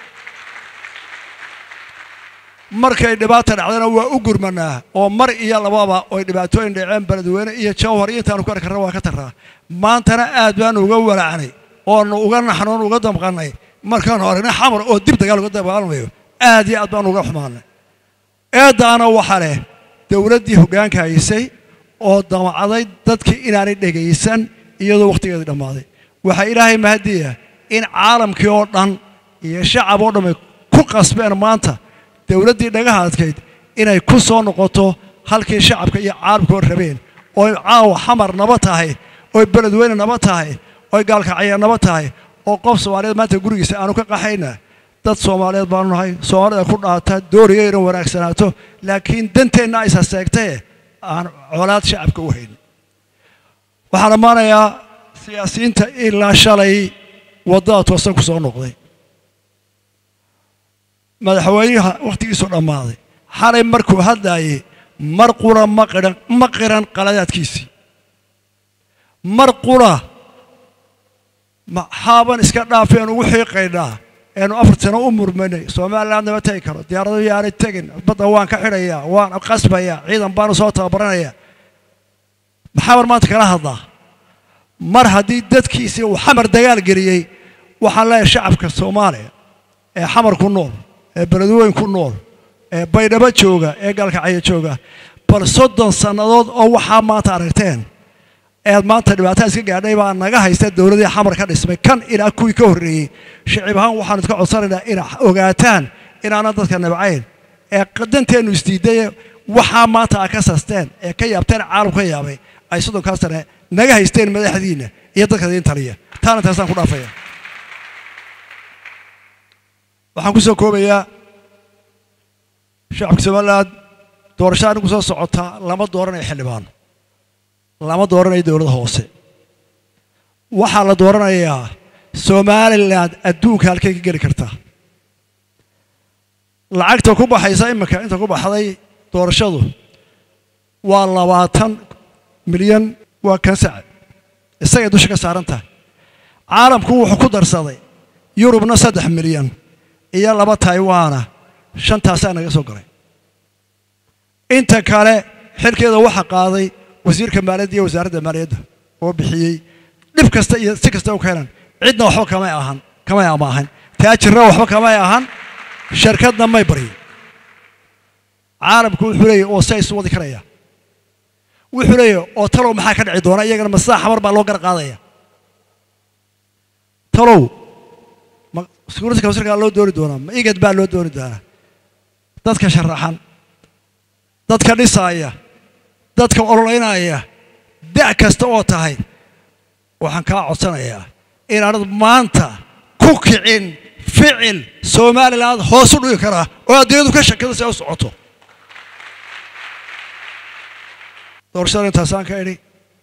S12: markay dhibaata dhacdana waa u gurmanaa oo mar iyo lababa oy dhibaatooyin dhaceen beledweyne iyo jawhar iyo intaanu ku arki karna waa ka tarraa maantana aad baanu uga walacnay oonu uga naxnoon uga damqannay markaanu aragnay xamar oo dib dagaal uga dagaalamayo aad iyo aad baanu uga xumaanay eeddaana waxaa leh dowladdii hoggaanka haysay oo damacday dadkii inaanay dhegaysan iyadoo wakhtigeedii dhammaaday waxaa ilaahay mahadiya in caalamkii oo dhan iyo shacab oo dhamay ku qasbeen maanta dowladdii dhagaha adkayd inay ku soo noqoto halkii shacabka iyo caalamkoo rabeen ooy caawa xamar naba tahay ooy beledweyne naba tahay ooy gaalkacya naba tahay oo qof soomaaliyeed maanta gurigiisa aanu ka qaxayna dad soomaaliyeed baanu nahay soomaalida ku dhaata dooriga inay wanaagsanaato laakiin danteenna aysa seegtae aan colaad shacabka u hayn waxaan ammaanayaa siyaasiyiinta ilaa shalay waddada toosan ku soo noqday madaxweynaha wakhtigiisu dhammaaday xalay markuu hadlaayey mar qura ma qiran ma qiran qaladaadkiisii mar qura maxaaban iska dhaafeen ugu xiiqaynaa eenu afar sano u murmanay somaliland nama tegi karo diyaarado yaanay tegin badda waan ka xidhayaa waan qasbayaa ciidan baanu soo tababaranayaa maxaa war maanta kala hadlaa mar haddii dadkiisii uu xamar dagaal geliyey waxaan leeyahay shacabka soomaaliya ee xamar ku nool ee beledweyn ku nool ee baydhabo jooga ee gaalkacyo jooga bal soddon sannadood oo waxaa maanta aragteen eed maanta dhibaataa iska gaadhay baa naga haysta dowladii xamar ka dhismay kan ilaa kuwii ka horreeyey shicib ahaan waxaanu iska codsanaynaa ina ogaataan inaanan dadka nabcayn ee qadanteennu isdiiday waxaa maanta a ka sasteen ee ka yaabteen caalam ka yaabay ay soddonkaa sane naga haysteen madaxdiinna iyo dadka idiin taliya taana taasaan ku dhaafaya waxaan ku soo koobayaa shacabka somaliland doorasho anigu soo socota lama dooranayo xildhibaan lama dooranayo dowladda hoose waxaa la dooranayaa somaliland adduunka halkay ka geli kartaa lacagta ku baxaysa iminka inta ku baxday doorashadu waa labaatan milyan waa kan sacad isagay dusha ka saaran tahay caalamku wuxuu ku darsaday yurubna saddex milyan iyo laba taiwana shantaasaa naga soo galay inta kale xilkeeda waxaa qaaday wasiirka maaliyadda iyo wasaaradda maaliyadda oo bixiyey dhib kasta iyo si kasta u keenan cidna waxba kamay ahan kamay amaahan taajirna waxba kamay ahan shirkadna may baryin caalamku wuxuu leeyahy oo say isu wadi karaya wuxuu leeyahy oo talow maxaa ka dhici doona iyagana masaa xamar baa loo gar qaadaya talow ma security councilka loo dooni doonaa ma igad baa loo dooni doonaa dadka sharaxan dadka dhisaaya dadka ololeynaya da' kasta oo tahay waxaan kaa codsanayaa inaanad maanta ku kicin ficil somaliland hoos u dhigi karaa oo adduunyadu ka shakada si ay u socoto doorashada intaasaan ka idhi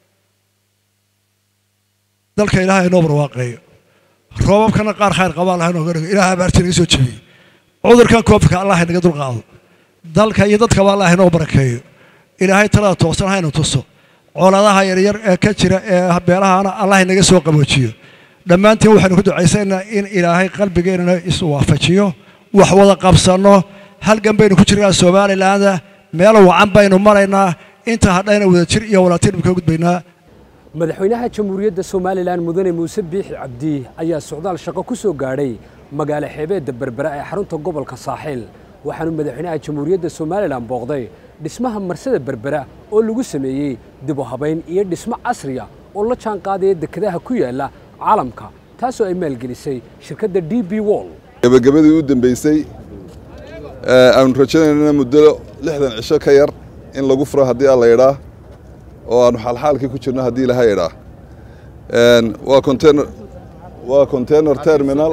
S12: dalka ilaahay inoo barwaaqeeyo roobabkana qaar khayr qabaa laha inooga dhigo ilaah abaarti naga soo jebiyey cudurkan koobka allah inaga dulqaado dalka iyo dadkaba allah inoo barakeeyo ilaahay talada toosan haynu tuso coladaha yaryar ee ka jira ee beelahana allah inaga soo qaboojiyo dhammaantiin waxaynu ku ducaysaynaa in ilaahay qalbigeennana isu waafajiyo wax wada qabsanno halgan baynu ku jirnaa somalilaanda meel wacan baynu maraynaa inta hadhayna wadajir iyo walaaltiin ka gudbaynaa
S3: madaxweynaha jamhuuriyadda somalilan mudane muuse biixi cabdi ayaa socdaal shaqo ku soo gaadhay magaalo xeebeedda berbera ee xarunta gobolka saaxiil waxaanu madaxweynaha jamhuuriyadda somalilan booqday dhismaha marsada berbera oo lagu sameeyey dib u habayn iyo dhismo casriya oo la jaan qaadaya dekedaha ku yaala caalamka taasoo ay maalgelisay shirkadda d b wall
S13: gabagabadii u dambeysay aanu rajaynaynana muddo lixdan cisho ka yar in lagu furo haddii alla idhaa oo aanu xaalxaalkii ku jirno haddii ilaha idhaa waa container waa container terminal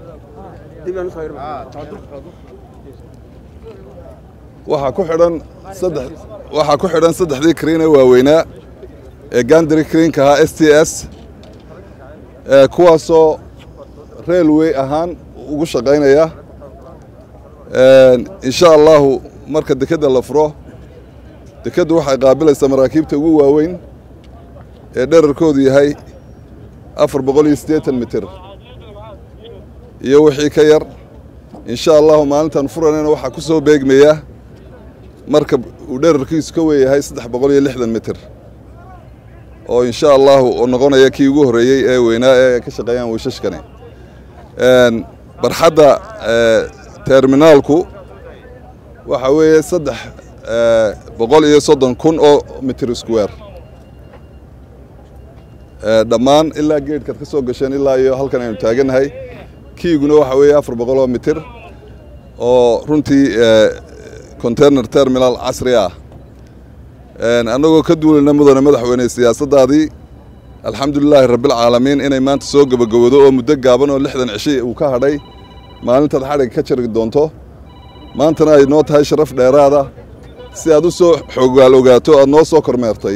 S13: waxaa ku xidhan saddex waxaa ku xidhan saddexdii kriin ee waaweynaa ee gandari kriinka ahaa s t s kuwaasoo railway ahaan ugu shaqaynaya insha allahu marka dekedda la furo dekeddu waxay qaabilaysaa maraakiibta ugu waaweyn ee dherarkoodu yahay afar boqol iyo siddeetan mitir iyo wixii ka yar insha allahu maalintan furanayna waxaa ku soo beegmaya marka uu dherarkiisu ka weeyahay saddex boqol iyo lixdan mitir oo insha allahu oo noqonaya kii ugu horreeyey ee weynaa ee ka shaqeeyaan wiishashkani barxadda terminaalku waxa weeye saddex boqol iyo soddon kun oo mitir square dhammaan ilaa geedhkaad ka soo gasheen ilaa iyo halkan aynu taagannahay kiiguna waxa weeye afar boqol oo mitir oo runtii container terminal casri ah annagoo ka duulayna mudane madaxweyne siyaasaddaadii alxamdulilaahi rabbilcaalamiin inay maanta soo gebagabowdo oo muddo gaaban oo lixdan cishi uu ka hadhay maalintaad xadhigga ka jari doonto maantana ay noo tahay sharaf dheeraada si aad u soo xoogaal ogaato aad noo soo kormeertay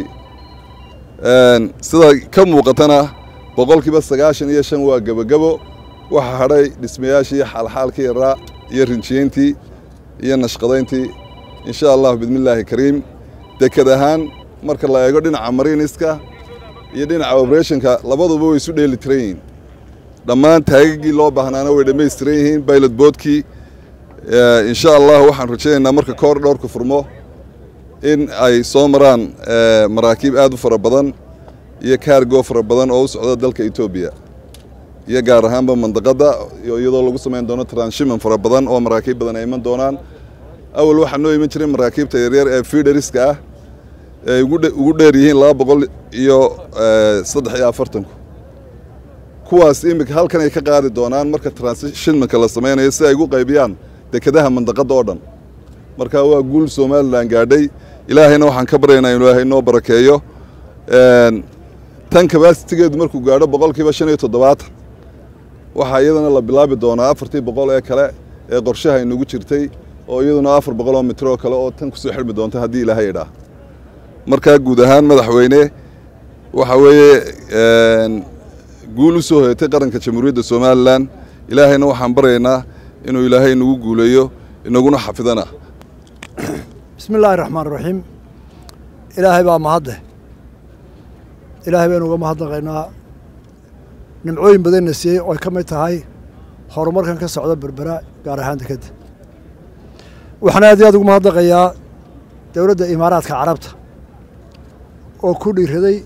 S13: sida ka muuqatana boqolkiiba sagaashan iyo shan waa gebagabo waxaa hadhay dhismayaashii xaalxaalkii yaraa iyo rinjiyeyntii iyo nashqadayntii insha allahu bidmillaahi kariim deked ahaan marka la eego dhinaca mariiniska iyo dhinaca operationka labaduba way isu dheeli tiran yihiin dhammaan taagagii loo baahnaana way dhammaystiran yihiin bailot boodkii insha allah waxaan rajaynaynaa marka koor dhowrka furmo in ay soo maraan maraakiib aad u fara badan iyo kaargo fara badan oo u socda dalka etoobiya iyo gaar ahaanba mandaqadda iyadoo lagu samayn doono transhiman fara badan oo maraakiib badan ay iman doonaan awal waxaa noo iman jiray maraakiibta yaryar ee fiidhariska ah ee ugu dheer yihiin laba boqol iyo saddex iyo afartanku kuwaas iminka halkan ay ka qaadi doonaan marka transhimanka la samaynayo si ay ugu qaybiyaan dekedaha mandaqadda oo dhan marka waa guul somalilan gaadhay ilaahayna waxaan ka baryaynaa inu ilaahay noo barakeeyo tan kabasitigeedu markuu gaadho boqolkiiba shan iyo toddobaatan waxaa iyadana la bilaabi doonaa afartii boqol ee kale ee qorshaha inagu jirtay oo iyaduna afar boqoloo mitir oo kale oo tan kusoo xidhmi doonta haddii ilaahay idhaa markaa guud ahaan madaxweyne waxa weeye guul u soo hoyatay qaranka jamhuuriyadda somalilan ilaahayna waxaan baryaynaa inuu ilaahay inagu guuleeyo inaguna xafidana
S14: bismi illaahi raxmaan raxiim ilaahay baa mahadleh ilaahay baynu uga mahadnaqaynaa nimcooyin badanna siiyey oo ay ka mid tahay horumarkan ka socda berbera gaar ahaan dekedda waxaan aad iyo aad ugu mahadnaqayaa dowladda imaaraadka carabta oo ku dhiiraday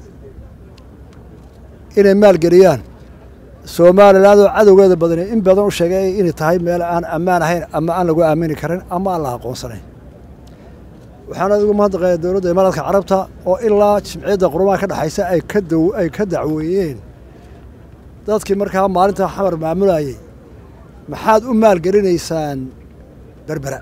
S14: inay maalgeliyaan somalilan oo cadowgeeda badani in badan u sheegay inay tahay meel aan ammaan ahayn ama aan lagu aamini karin ama aan la aqoonsanayn waxaan aad ugu mahadnaqayaa dowladda imaaraadka carabta oo ilaa jimciyadda qurumaha ka dhexaysa ay ka daw ay ka dacweeyeen dadkii markaa maalinta xamar maamulayay maxaad u maalgelinaysaan berbera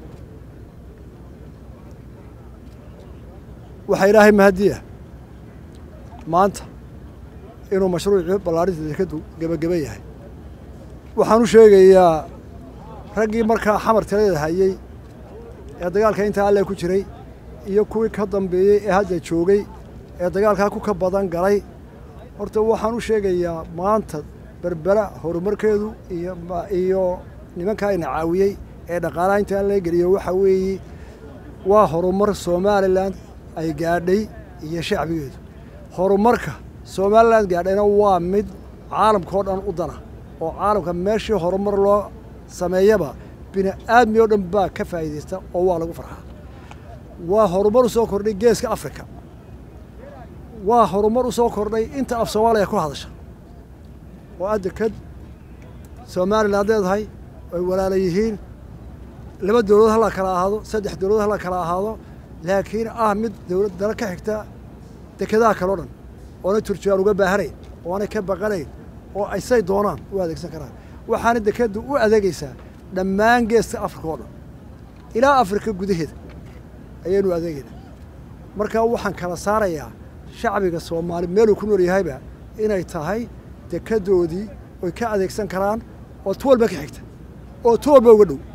S14: waxaa ilaahay mahadiya maanta inuu mashruucii ballaarinta dekadu gebageba yahay waxaan u sheegayaa raggii markaa xamar talada hayey ee dagaalka intaa alle ku jiray iyo kuwii ka dambeeyey ee hadda joogay ee dagaalkaa ku ka badan galay horta waxaan u sheegayaa maanta berbera horumarkeedu iyo iyo nimankaa ina caawiyey ee dhaqaalaha intaa laga geliyo waxa weeye waa horumar somalilan ay gaadhay iyo shacbigeedu horumarka somalilan gaadhayna waa mid caalamkao dhan u dana oo caalamka meeshii horumar loo sameeyaba bini aadmi oo dhan baa ka faa'iidaysta oo waa lagu farxaa waa horumar u soo kordhay geeska africa waa horumar u soo kordhay inta af soomaaliya ku hadasha oo adda kad somalilan leedahay ay walaala yihiin laba dowladood hala kala ahaado saddex dowladood hala kala ahaado laakiin ah mid dowlad dala ka xigta dekedaha kaleo dhan oonay turjubaan uga baahanayn oonay ka baqanayn oo aysay doonaan u adeegsan karaan waxaana dekeddu u adeegaysaa dhammaan geeska afrika oo dhan ilaa afrika gudaheeda ayaynu adeegaynaa marka waxaan kala saarayaa shacbiga soomaali meeluu ku nool yahayba inay tahay dekedoodii oy ka adeegsan karaan oo tu walba ka xigta oo tu walba uga dhow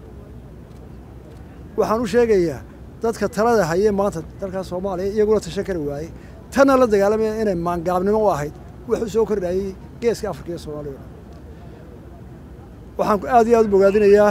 S14: waxaan u sheegayaa dadka talada hayee maanta dalkaa soomaaliya iyaguna tashan kari waayey tanna la dagaalamaya inay maangaabnimo u ahayd wax u soo kordhayey geeska afrika iyo soomaaliya waxaan aad iyo aad u bogaadinayaa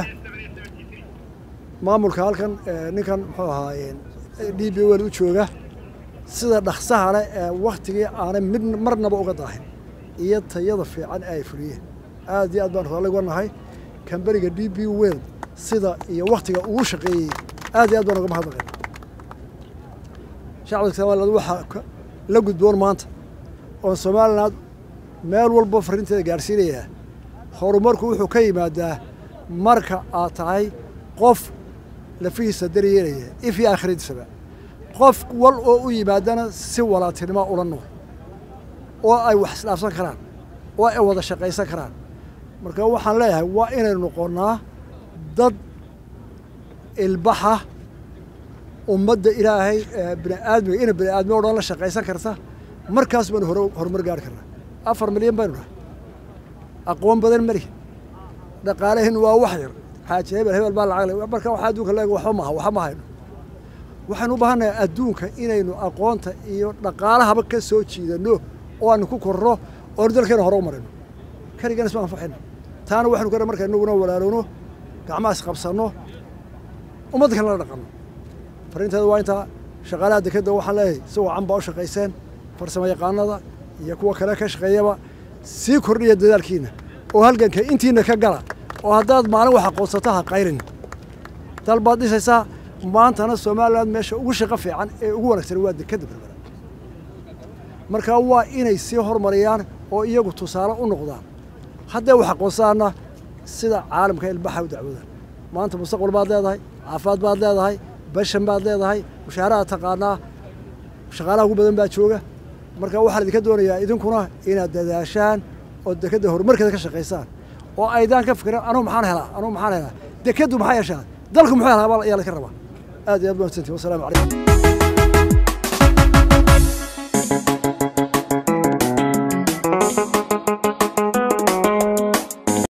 S14: maamulka halkan ninkan muxuu ahaayeen d b wel u jooga sida dhaksaha leh ee waktigii aanay mid marnaba uga daahin iyo tayada fiican ee ay fuliyeen aad iyo aad baan raalli uga nahay kamberiga d b wel sida iyo waktiga ugu shaqeeyey aad iyo aad baan uga mahadnaqay shacabka somaliland waxaa la gudboon maanta oon somaliland meel walba farrinteeda gaadhsiinayaa horumarku wuxuu ka yimaadaa marka aad tahay qof lafihiisa daryeelaya if iyo aakhiradiisaba qof wal oo u yimaadana si walaatinimo ula nool oo ay wax isdhaafsan karaan oo ay wada shaqaysan karaan marka waxaan leeyahay waa inaynu noqonnaa dad ilbaxa ummadda ilaahay bini aadmiga ina bini aadmi o dhan la shaqaysan karta markaas baynu hore horumar gaari karnaa afar milyan baynu nahay aqoon badan malihi dhaqaalahin waa wax yar xaaji hebel hebel baa lacag le marka waxa adduunka leeg waxba maaha waxba ma hayno waxaynu u baahannahay adduunka inaynu aqoonta iyo dhaqaalahaba ka soo jiidanno oo aanu ku korno oonu dalkeena hore u marino keligana isma anfaxayno taana waxaynu ka marka inaguna walaalowno gacmaha isqabsanno ummadda kale la dhaqanno farrinteeda waa intaa shaqaalaha dekedda waxaan leeyahay si wacan baa u shaqayseen farsamo yaqaanada iyo kuwa kale ka shaqeeyaba sii kordhiya dadaalkiina oo halganka intiina ka gala oo haddaad maalin wax aqoonsato ha qayrin dal baad dhisaysaa maantana somaliland meesha ugu shaqo fiican ee ugu wanaagsan waa dekedda berbera marka waa inay sii hormariyaan oo iyagu tusaale u noqdaan hadday wax aqoonsadaanna sida caalamka ilbaxa u dacwoodaan maanta mustaqbal baad leedahay caafimaad baad leedahay bashan baad leedahay mushaaraad taqaanaa shaqaalaha ugu badan baa jooga marka waxaa idinka doonayaa idinkuna inaad dadaashaan oo dekedda horumarkeeda ka shaqaysaan oo aydaan ka fikiran anugu maxaan helaa anugu maxaan helaa dekeddu maxaa yeeshaa dalku muxuu helaa ayaa laga rabaa aad iyo aad baan santii wasalaamu calaykum